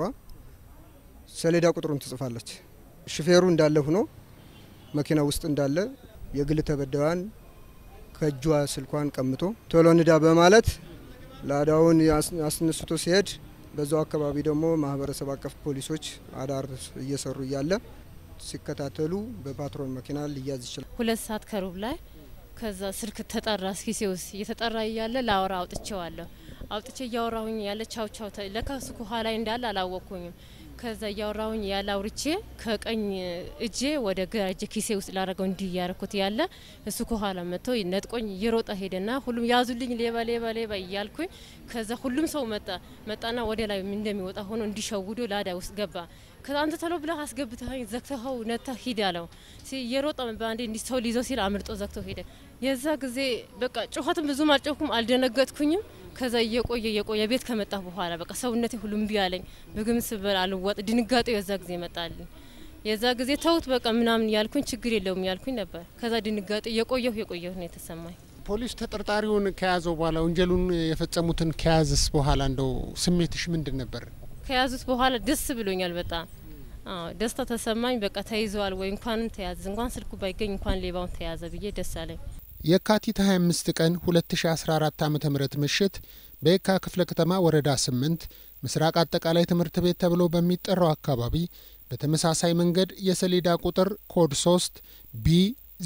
ሰሌዳ ቁጥሩን ትጽፋለች። ሹፌሩ እንዳለ ሆኖ መኪና ውስጥ እንዳለ የግል ተበዳይዋን ከእጇ ስልኳን ቀምቶ ቶሎ ንዳ በማለት ላዳውን አስነስቶ ሲሄድ በዛው አካባቢ ደግሞ ማህበረሰብ አቀፍ ፖሊሶች አዳር እየሰሩ እያለ ሲከታተሉ በፓትሮል መኪና ሊያዝ ይችላል። ሁለት ሰዓት ከሩብ ላይ ከዛ ስልክ ተጠራ። ኪሴ ውስጥ እየተጠራ እያለ ላወራ አውጥቼዋለሁ። አውጥቼ እያወራሁኝ ያለ ቻው ቻው ለካ እሱ ከኋላ እንዳለ አላወቅኩኝም። ከዛ እያወራሁኝ ያለ አውርቼ ከቀኝ እጄ ወደ ግራ እጄ ኪሴ ውስጥ ላረገው እንዲህ እያረኩት ያለ እሱ ከኋላ መጥቶ ነጥቆኝ እየሮጠ ሄደና ሁሉም ያዙልኝ፣ ሌባ ሌባ ሌባ እያልኩኝ ከዛ ሁሉም ሰው መጣ መጣና ወደ ላይ እንደሚወጣ ሆኖ እንዲሸውዶ ላዳ ውስጥ ገባ። ከዛ አንተ ተሎ ብለህ አስገብተኸኝ ዘግተኸው ነታ ሂድ አለው። እየሮጠ በአንዴ እንዲ ሰው ሊይዘው ሲል አምልጦ ዘግተው ሄደ። የዛ ጊዜ በቃ ጩኸትም ብዙም አልጮኩም፣ አልደነገጥኩኝም። ከዛ እየቆየ እየቆየ ቤት ከመጣ በኋላ በቃ ሰውነቴ ሁሉ እምቢ አለኝ። ምግብ ስበል አልዋጥ ድንጋጤው የዛ ጊዜ መጣልኝ። የዛ ጊዜ ተውት በቃ ምናምን ያልኩኝ ችግር የለውም ያልኩኝ ነበር። ከዛ ድንጋጤ የቆየሁ የቆየሁ ነው የተሰማኝ። ፖሊስ ተጠርጣሪውን ከያዘው በኋላ ወንጀሉን የፈጸሙትን ከያዝስ በኋላ እንደው ስሜትሽ ምንድን ነበር? ከያዙት በኋላ ደስ ብሎኛል በጣም አዎ ደስታ ተሰማኝ። በቃ ተይዘዋል ወይ እንኳንም ተያዘ እንኳን ስልኩ ባይገኝ እንኳን ሌባውን ተያዘ ብዬ ደስ አለኝ። የካቲት 25 ቀን 2014 ዓ ም ምሽት በየካ ክፍለ ከተማ ወረዳ 8 ምስራቅ አጠቃላይ ትምህርት ቤት ተብሎ በሚጠራው አካባቢ በተመሳሳይ መንገድ የሰሌዳ ቁጥር ኮድ 3 ቢ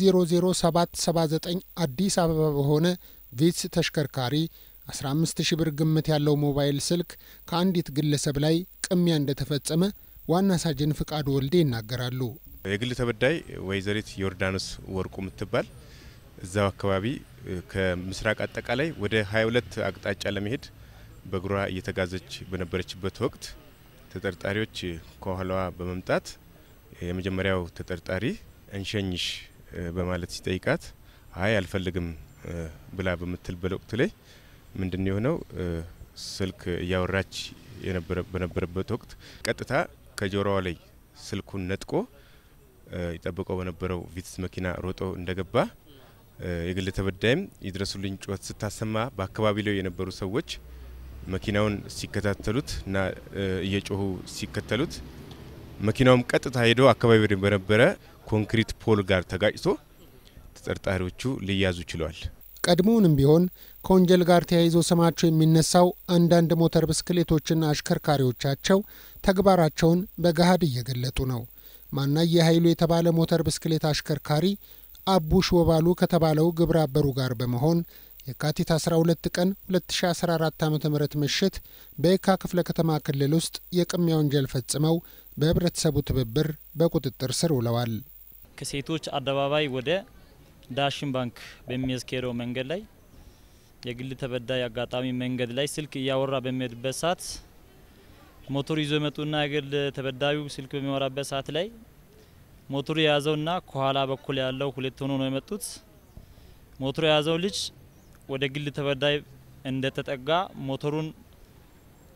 00779 አዲስ አበባ በሆነ ቪትስ ተሽከርካሪ 15 ሺ ብር ግምት ያለው ሞባይል ስልክ ከአንዲት ግለሰብ ላይ ቅሚያ እንደተፈጸመ ዋና ሳጅን ፍቃዱ ወልዴ ይናገራሉ። የግል ተበዳይ ወይዘሪት ዮርዳኖስ ወርቁ የምትባል እዛው አካባቢ ከምስራቅ አጠቃላይ ወደ 22 አቅጣጫ ለመሄድ በእግሯ እየተጋዘች በነበረችበት ወቅት ተጠርጣሪዎች ከኋላዋ በመምጣት የመጀመሪያው ተጠርጣሪ እንሸኝሽ በማለት ሲጠይቃት አይ አልፈልግም ብላ በምትልበት ወቅት ላይ ምንድን የሆነው ስልክ እያወራች በነበረበት ወቅት ቀጥታ ከጆሮዋ ላይ ስልኩን ነጥቆ ይጠብቀው በነበረው ቪትስ መኪና ሮጦ እንደገባ የግል ተበዳይም ይድረሱልኝ ጩኸት ስታሰማ በአካባቢ ላይ የነበሩ ሰዎች መኪናውን ሲከታተሉት እና እየጮሁ ሲከተሉት መኪናውም ቀጥታ ሄዶ አካባቢ በነበረ ኮንክሪት ፖል ጋር ተጋጭቶ ተጠርጣሪዎቹ ሊያዙ ችለዋል። ቀድሞውንም ቢሆን ከወንጀል ጋር ተያይዞ ስማቸው የሚነሳው አንዳንድ ሞተር ብስክሌቶችና አሽከርካሪዎቻቸው ተግባራቸውን በገሃድ እየገለጡ ነው። ማናየ ኃይሉ የተባለ ሞተር ብስክሌት አሽከርካሪ አቡሽ ወባሉ ከተባለው ግብረ አበሩ ጋር በመሆን የካቲት 12 ቀን 2014 ዓ ም ምሽት በየካ ክፍለ ከተማ ክልል ውስጥ የቅሚያ ወንጀል ፈጽመው በህብረተሰቡ ትብብር በቁጥጥር ስር ውለዋል። ከሴቶች አደባባይ ወደ ዳሽን ባንክ በሚያስኬደው መንገድ ላይ የግል ተበዳይ አጋጣሚ መንገድ ላይ ስልክ እያወራ በሚሄድበት ሰዓት ሞቶር ይዞ የመጡና የግል ተበዳዩ ስልክ በሚወራበት ሰዓት ላይ ሞቶሩ የያዘውና ከኋላ በኩል ያለው ሁለት ሆኖ ነው የመጡት። ሞቶሩ የያዘው ልጅ ወደ ግል ተበዳይ እንደተጠጋ ሞተሩን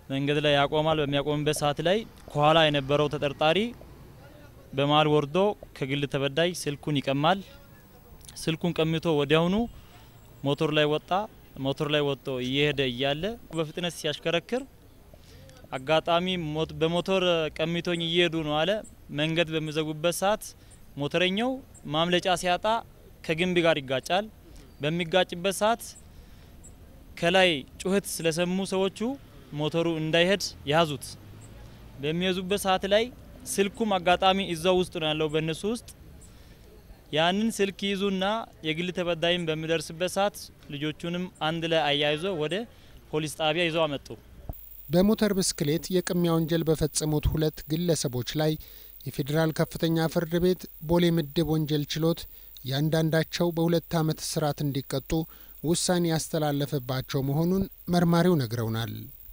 መንገድ ላይ ያቆማል። በሚያቆምበት ሰዓት ላይ ከኋላ የነበረው ተጠርጣሪ በመሀል ወርዶ ከግል ተበዳይ ስልኩን ይቀማል። ስልኩን ቀምቶ ወዲያውኑ ሞቶር ላይ ወጣ። ሞቶር ላይ ወጥቶ እየሄደ እያለ በፍጥነት ሲያሽከረክር አጋጣሚ በሞቶር ቀሚቶኝ እየሄዱ ነው አለ። መንገድ በሚዘጉበት ሰዓት ሞተረኛው ማምለጫ ሲያጣ ከግንብ ጋር ይጋጫል። በሚጋጭበት ሰዓት ከላይ ጩኸት ስለሰሙ ሰዎቹ ሞተሩ እንዳይሄድ ያዙት። በሚይዙበት ሰዓት ላይ ስልኩም አጋጣሚ እዛው ውስጥ ነው ያለው በእነሱ ውስጥ ያንን ስልክ ይዙና የግል ተበዳይም በሚደርስበት ሰዓት ልጆቹንም አንድ ላይ አያይዞ ወደ ፖሊስ ጣቢያ ይዘው አመጡ። በሞተር ብስክሌት የቅሚያ ወንጀል በፈጸሙት ሁለት ግለሰቦች ላይ የፌዴራል ከፍተኛ ፍርድ ቤት ቦሌ ምድብ ወንጀል ችሎት እያንዳንዳቸው በሁለት ዓመት እስራት እንዲቀጡ ውሳኔ ያስተላለፈባቸው መሆኑን መርማሪው ነግረውናል።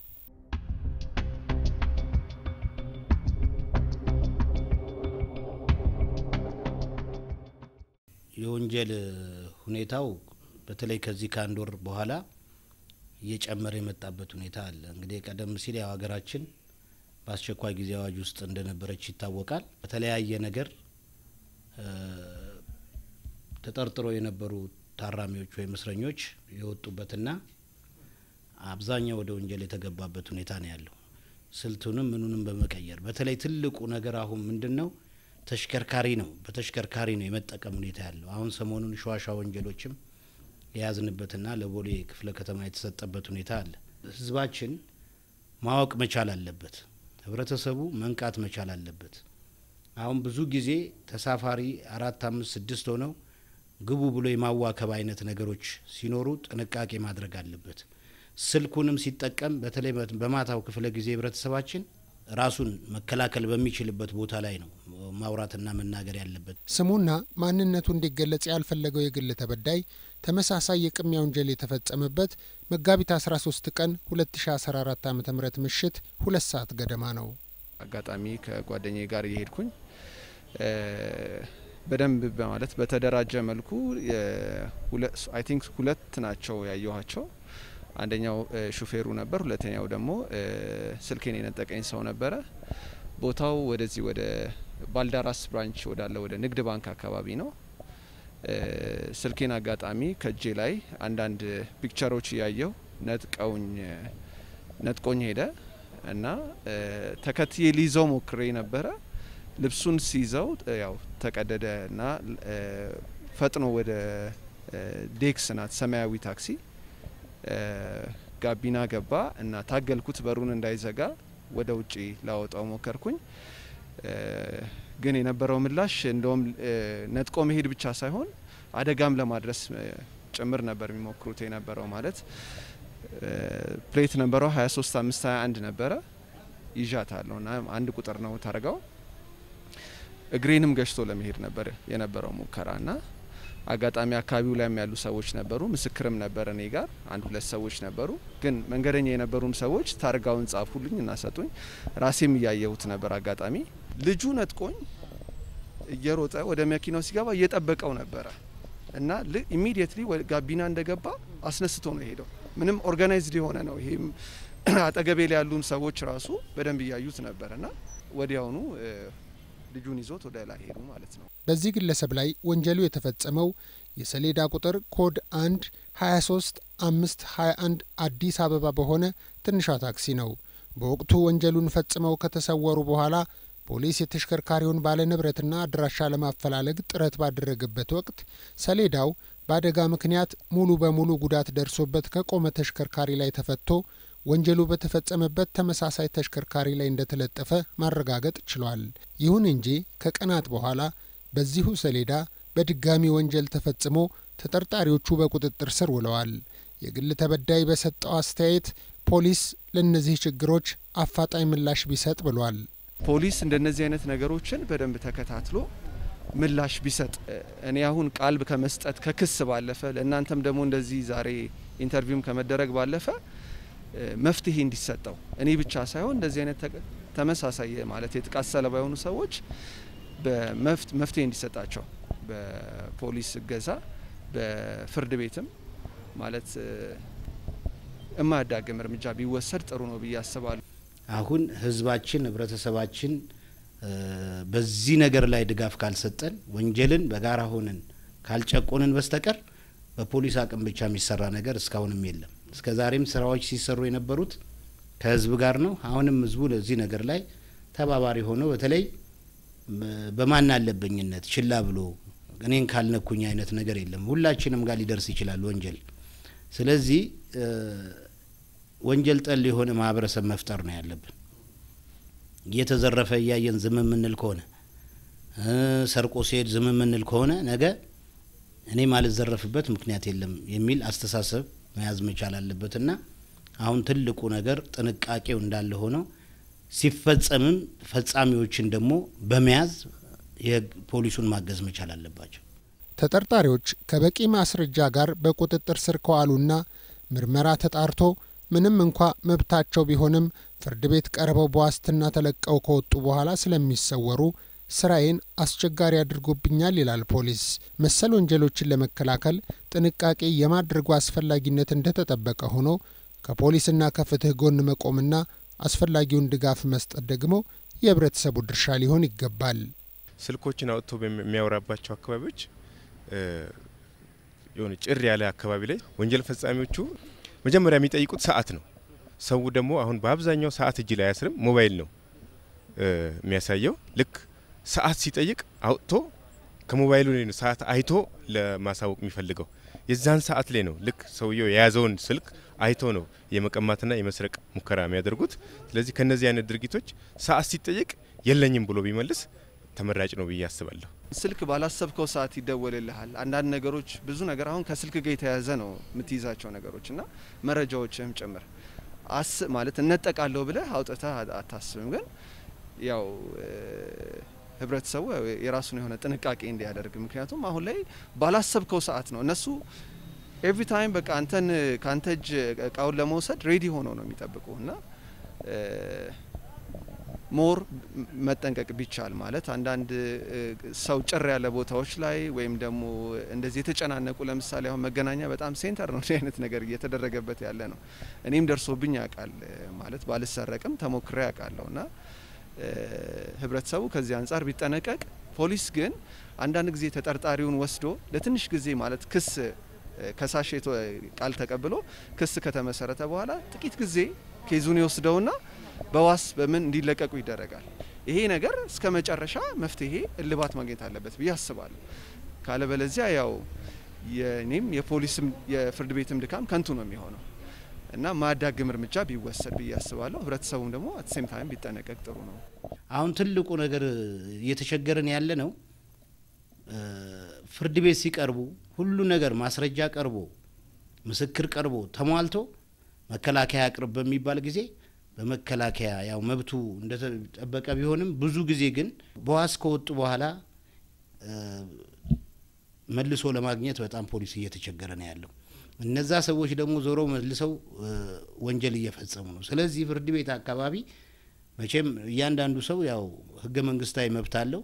የወንጀል ሁኔታው በተለይ ከዚህ ከአንድ ወር በኋላ እየጨመረ የመጣበት ሁኔታ አለ። እንግዲህ ቀደም ሲል ያው ሀገራችን በአስቸኳይ ጊዜ አዋጅ ውስጥ እንደነበረች ይታወቃል። በተለያየ ነገር ተጠርጥሮ የነበሩ ታራሚዎች ወይም እስረኞች የወጡበትና አብዛኛው ወደ ወንጀል የተገባበት ሁኔታ ነው ያለው። ስልቱንም ምኑንም በመቀየር በተለይ ትልቁ ነገር አሁን ምንድን ነው ተሽከርካሪ ነው። በተሽከርካሪ ነው የመጠቀም ሁኔታ ያለው። አሁን ሰሞኑን ሸዋሻ ወንጀሎችም የያዝንበትና ለቦሌ ክፍለ ከተማ የተሰጠበት ሁኔታ አለ። ህዝባችን ማወቅ መቻል አለበት። ህብረተሰቡ መንቃት መቻል አለበት። አሁን ብዙ ጊዜ ተሳፋሪ አራት፣ አምስት፣ ስድስት ሆነው ግቡ ብሎ የማዋከብ አይነት ነገሮች ሲኖሩ ጥንቃቄ ማድረግ አለበት። ስልኩንም ሲጠቀም በተለይ በማታው ክፍለ ጊዜ ህብረተሰባችን ራሱን መከላከል በሚችልበት ቦታ ላይ ነው ማውራትና መናገር ያለበት። ስሙና ማንነቱ እንዲገለጽ ያልፈለገው የግል ተበዳይ ተመሳሳይ የቅሚያ ወንጀል የተፈጸመበት መጋቢት 13 ቀን 2014 ዓ ም ምሽት ሁለት ሰዓት ገደማ ነው። አጋጣሚ ከጓደኛዬ ጋር እየሄድኩኝ በደንብ በማለት በተደራጀ መልኩ አይ ቲንክ ሁለት ናቸው ያየኋቸው። አንደኛው ሹፌሩ ነበር፣ ሁለተኛው ደግሞ ስልኬን የነጠቀኝ ሰው ነበረ። ቦታው ወደዚህ ወደ ባልዳራስ ብራንች ወዳለ ወደ ንግድ ባንክ አካባቢ ነው። ስልኬን አጋጣሚ ከእጄ ላይ አንዳንድ ፒክቸሮች እያየው ነጥቀውኝ ነጥቆኝ ሄደ እና ተከትዬ ሊይዘው ሞክሬ ነበረ። ልብሱን ሲይዘው ያው ተቀደደ እና ፈጥኖ ወደ ዴክስ ናት ሰማያዊ ታክሲ ጋቢና ገባ እና ታገልኩት። በሩን እንዳይዘጋ ወደ ውጪ ላወጣው ሞከርኩኝ። ግን የነበረው ምላሽ እንደውም ነጥቆ መሄድ ብቻ ሳይሆን አደጋም ለማድረስ ጭምር ነበር የሚሞክሩት የነበረው ማለት ፕሌት ነበረው 23 5 21 ነበረ ይዣታለሁ እና አንድ ቁጥር ነው ታርጋው እግሬንም ገጭቶ ለመሄድ ነበር የነበረው ሙከራ እና አጋጣሚ አካባቢው ላይም ያሉ ሰዎች ነበሩ። ምስክርም ነበር እኔ ጋር አንድ ሁለት ሰዎች ነበሩ። ግን መንገደኛ የነበሩም ሰዎች ታርጋውን ጻፉልኝ እና ሰጡኝ። ራሴም እያየሁት ነበር። አጋጣሚ ልጁ ነጥቆኝ እየሮጠ ወደ መኪናው ሲገባ እየጠበቀው ነበረ እና ኢሚዲየትሊ ጋቢና እንደገባ አስነስቶ ነው የሄደው። ምንም ኦርጋናይዝድ የሆነ ነው። ይሄም አጠገቤ ላይ ያሉም ሰዎች ራሱ በደንብ እያዩት ነበር እና ወዲያውኑ ልጁን ይዞት ወደ ላይ ሄዱ ማለት ነው። በዚህ ግለሰብ ላይ ወንጀሉ የተፈጸመው የሰሌዳ ቁጥር ኮድ 1 23 5 21 አዲስ አበባ በሆነ ትንሿ ታክሲ ነው። በወቅቱ ወንጀሉን ፈጽመው ከተሰወሩ በኋላ ፖሊስ የተሽከርካሪውን ባለንብረትና አድራሻ ለማፈላለግ ጥረት ባደረገበት ወቅት ሰሌዳው በአደጋ ምክንያት ሙሉ በሙሉ ጉዳት ደርሶበት ከቆመ ተሽከርካሪ ላይ ተፈቶ ወንጀሉ በተፈጸመበት ተመሳሳይ ተሽከርካሪ ላይ እንደተለጠፈ ማረጋገጥ ችሏል። ይሁን እንጂ ከቀናት በኋላ በዚሁ ሰሌዳ በድጋሚ ወንጀል ተፈጽሞ ተጠርጣሪዎቹ በቁጥጥር ስር ውለዋል። የግል ተበዳይ በሰጠው አስተያየት ፖሊስ ለእነዚህ ችግሮች አፋጣኝ ምላሽ ቢሰጥ ብሏል። ፖሊስ እንደነዚህ አይነት ነገሮችን በደንብ ተከታትሎ ምላሽ ቢሰጥ እኔ አሁን ቃል ከመስጠት ከክስ ባለፈ ለእናንተም ደግሞ እንደዚህ ዛሬ ኢንተርቪውም ከመደረግ ባለፈ መፍትሄ እንዲሰጠው እኔ ብቻ ሳይሆን እንደዚህ አይነት ተመሳሳይ ማለት የጥቃት ሰለባ የሆኑ ሰዎች መፍትሄ እንዲሰጣቸው በፖሊስ እገዛ በፍርድ ቤትም ማለት የማያዳግም እርምጃ ቢወሰድ ጥሩ ነው ብዬ አስባለሁ። አሁን ህዝባችን ህብረተሰባችን በዚህ ነገር ላይ ድጋፍ ካልሰጠን ወንጀልን በጋራ ሆነን ካልጨቆንን በስተቀር በፖሊስ አቅም ብቻ የሚሰራ ነገር እስካሁንም የለም። እስከ ዛሬም ስራዎች ሲሰሩ የነበሩት ከህዝብ ጋር ነው። አሁንም ህዝቡ ለዚህ ነገር ላይ ተባባሪ ሆኖ በተለይ በማን አለበኝነት ችላ ብሎ እኔን ካልነኩኝ አይነት ነገር የለም። ሁላችንም ጋር ሊደርስ ይችላል ወንጀል። ስለዚህ ወንጀል ጠል የሆነ ማህበረሰብ መፍጠር ነው ያለብን። እየተዘረፈ እያየን ዝም የምንል ከሆነ ሰርቆ ሲሄድ ዝም የምንል ከሆነ ነገ እኔ ማልዘረፍበት ምክንያት የለም የሚል አስተሳሰብ መያዝ መቻል አለበትና አሁን ትልቁ ነገር ጥንቃቄው እንዳለ ሆነው ሲፈጸምም ፈጻሚዎችን ደግሞ በመያዝ የህግ ፖሊሱን ማገዝ መቻል አለባቸው። ተጠርጣሪዎች ከበቂ ማስረጃ ጋር በቁጥጥር ስር ከዋሉና ምርመራ ተጣርቶ ምንም እንኳ መብታቸው ቢሆንም ፍርድ ቤት ቀርበው በዋስትና ተለቀው ከወጡ በኋላ ስለሚሰወሩ ስራዬን አስቸጋሪ አድርጎብኛል ይላል ፖሊስ። መሰል ወንጀሎችን ለመከላከል ጥንቃቄ የማድረጉ አስፈላጊነት እንደተጠበቀ ሆኖ ከፖሊስና ከፍትህ ጎን መቆምና አስፈላጊውን ድጋፍ መስጠት ደግሞ የህብረተሰቡ ድርሻ ሊሆን ይገባል። ስልኮችን አውጥቶ በሚያወራባቸው አካባቢዎች የሆነ ጭር ያለ አካባቢ ላይ ወንጀል ፈጻሚዎቹ መጀመሪያ የሚጠይቁት ሰዓት ነው። ሰው ደግሞ አሁን በአብዛኛው ሰዓት እጅ ላይ አያስርም፣ ሞባይል ነው የሚያሳየው። ልክ ሰዓት ሲጠይቅ አውጥቶ ከሞባይሉ ላይ ነው ሰዓት አይቶ ለማሳወቅ የሚፈልገው። የዛን ሰዓት ላይ ነው ልክ ሰውየው የያዘውን ስልክ አይቶ ነው የመቀማትና የመስረቅ ሙከራ የሚያደርጉት። ስለዚህ ከነዚህ አይነት ድርጊቶች ሰዓት ሲጠየቅ የለኝም ብሎ ቢመልስ ተመራጭ ነው ብዬ አስባለሁ። ስልክ ባላሰብከው ሰዓት ይደወልልሃል። አንዳንድ ነገሮች ብዙ ነገር አሁን ከስልክ ጋር የተያያዘ ነው የምትይዛቸው ነገሮች እና መረጃዎችህም ጭምር አስ ማለት እነጠቃለሁ ብለህ አውጥተህ አታስብም። ግን ያው ህብረተሰቡ የራሱን የሆነ ጥንቃቄ እንዲያደርግ ምክንያቱም አሁን ላይ ባላሰብከው ሰዓት ነው እነሱ ኤቭሪ ታይም በቃ አንተን ከአንተ እጅ እቃውን ለመውሰድ ሬዲ ሆነው ነው የሚጠብቁ እና ሞር መጠንቀቅ ቢቻል ማለት አንዳንድ ሰው ጭር ያለ ቦታዎች ላይ ወይም ደግሞ እንደዚህ የተጨናነቁ ለምሳሌ አሁን መገናኛ በጣም ሴንተር ነው እንዲህ አይነት ነገር እየተደረገበት ያለ ነው። እኔም ደርሶብኝ ያውቃል ማለት ባልሰረቅም ተሞክሬ ያውቃለሁ እና ህብረተሰቡ ከዚህ አንጻር ቢጠነቀቅ። ፖሊስ ግን አንዳንድ ጊዜ ተጠርጣሪውን ወስዶ ለትንሽ ጊዜ ማለት ክስ ከሳሽ ቃል ተቀብሎ ክስ ከተመሰረተ በኋላ ጥቂት ጊዜ ኬዙን ይወስደውና በዋስ በምን እንዲለቀቁ ይደረጋል። ይሄ ነገር እስከ መጨረሻ መፍትሄ እልባት ማግኘት አለበት ብዬ አስባለሁ። ካለበለዚያ ያው የኔም የፖሊስም የፍርድ ቤትም ድካም ከንቱ ነው የሚሆነው እና ማያዳግም እርምጃ ቢወሰድ ብዬ አስባለሁ። ህብረተሰቡም ደግሞ አት ሴም ታይም ቢጠነቀቅ ጥሩ ነው። አሁን ትልቁ ነገር እየተቸገረን ያለ ነው። ፍርድ ቤት ሲቀርቡ ሁሉ ነገር ማስረጃ ቀርቦ ምስክር ቀርቦ ተሟልቶ መከላከያ አቅርብ በሚባል ጊዜ በመከላከያ ያው መብቱ እንደተጠበቀ ቢሆንም ብዙ ጊዜ ግን በዋስ ከወጡ በኋላ መልሶ ለማግኘት በጣም ፖሊስ እየተቸገረ ነው ያለው። እነዛ ሰዎች ደግሞ ዞሮ መልሰው ወንጀል እየፈጸሙ ነው። ስለዚህ ፍርድ ቤት አካባቢ መቼም እያንዳንዱ ሰው ያው ህገ መንግስታዊ መብት አለው።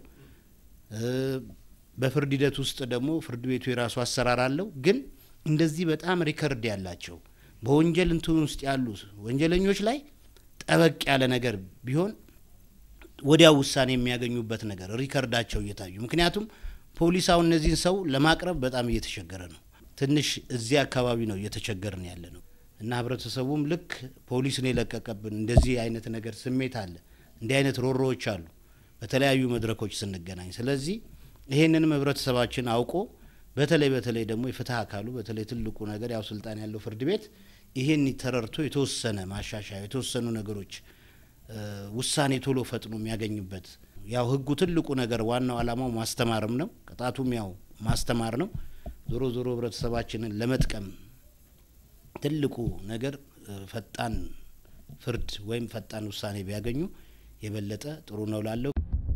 በፍርድ ሂደት ውስጥ ደግሞ ፍርድ ቤቱ የራሱ አሰራር አለው። ግን እንደዚህ በጣም ሪከርድ ያላቸው በወንጀል እንትን ውስጥ ያሉ ወንጀለኞች ላይ ጠበቅ ያለ ነገር ቢሆን ወዲያው ውሳኔ የሚያገኙበት ነገር ሪከርዳቸው እየታዩ ምክንያቱም ፖሊስ አሁን እነዚህን ሰው ለማቅረብ በጣም እየተቸገረ ነው። ትንሽ እዚህ አካባቢ ነው እየተቸገርን ያለ ነው እና ህብረተሰቡም ልክ ፖሊስን የለቀቀብን እንደዚህ አይነት ነገር ስሜት አለ። እንዲህ አይነት ሮሮዎች አሉ በተለያዩ መድረኮች ስንገናኝ። ስለዚህ ይሄንንም ህብረተሰባችን አውቆ በተለይ በተለይ ደግሞ የፍትህ አካሉ በተለይ ትልቁ ነገር ያው ስልጣን ያለው ፍርድ ቤት ይሄን ተረድቶ የተወሰነ ማሻሻያ የተወሰኑ ነገሮች ውሳኔ ቶሎ ፈጥኖ የሚያገኝበት ያው ህጉ ትልቁ ነገር ዋናው ዓላማው ማስተማርም ነው። ቅጣቱም ያው ማስተማር ነው። ዞሮ ዞሮ ህብረተሰባችንን ለመጥቀም ትልቁ ነገር ፈጣን ፍርድ ወይም ፈጣን ውሳኔ ቢያገኙ የበለጠ ጥሩ ነው ላለው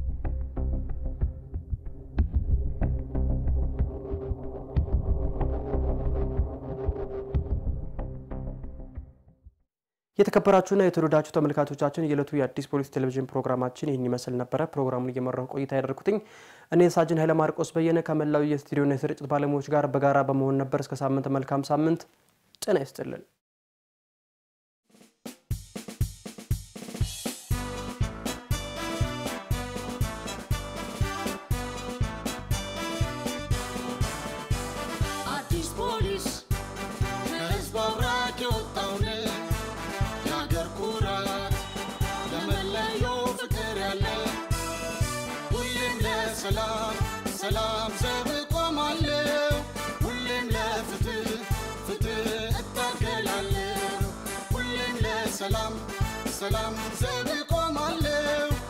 የተከበራችሁና የተወደዳችሁ ተመልካቾቻችን የዕለቱ የአዲስ ፖሊስ ቴሌቪዥን ፕሮግራማችን ይህን ይመስል ነበረ። ፕሮግራሙን እየመራሁ ቆይታ ያደርኩትኝ እኔ ሳጅን ኃይለ ማርቆስ በየነ ከመላው የስቱዲዮና የስርጭት ባለሙያዎች ጋር በጋራ በመሆን ነበር። እስከ ሳምንት መልካም ሳምንት ጤና ይስጥልን። ለሰላም ሰላም ዘብ ቆማለሁ ሁሌም ለፍትህ ፍትህ እታገላለሁ ሁሌም ለሰላም ሰላም ዘብ ቆማለሁ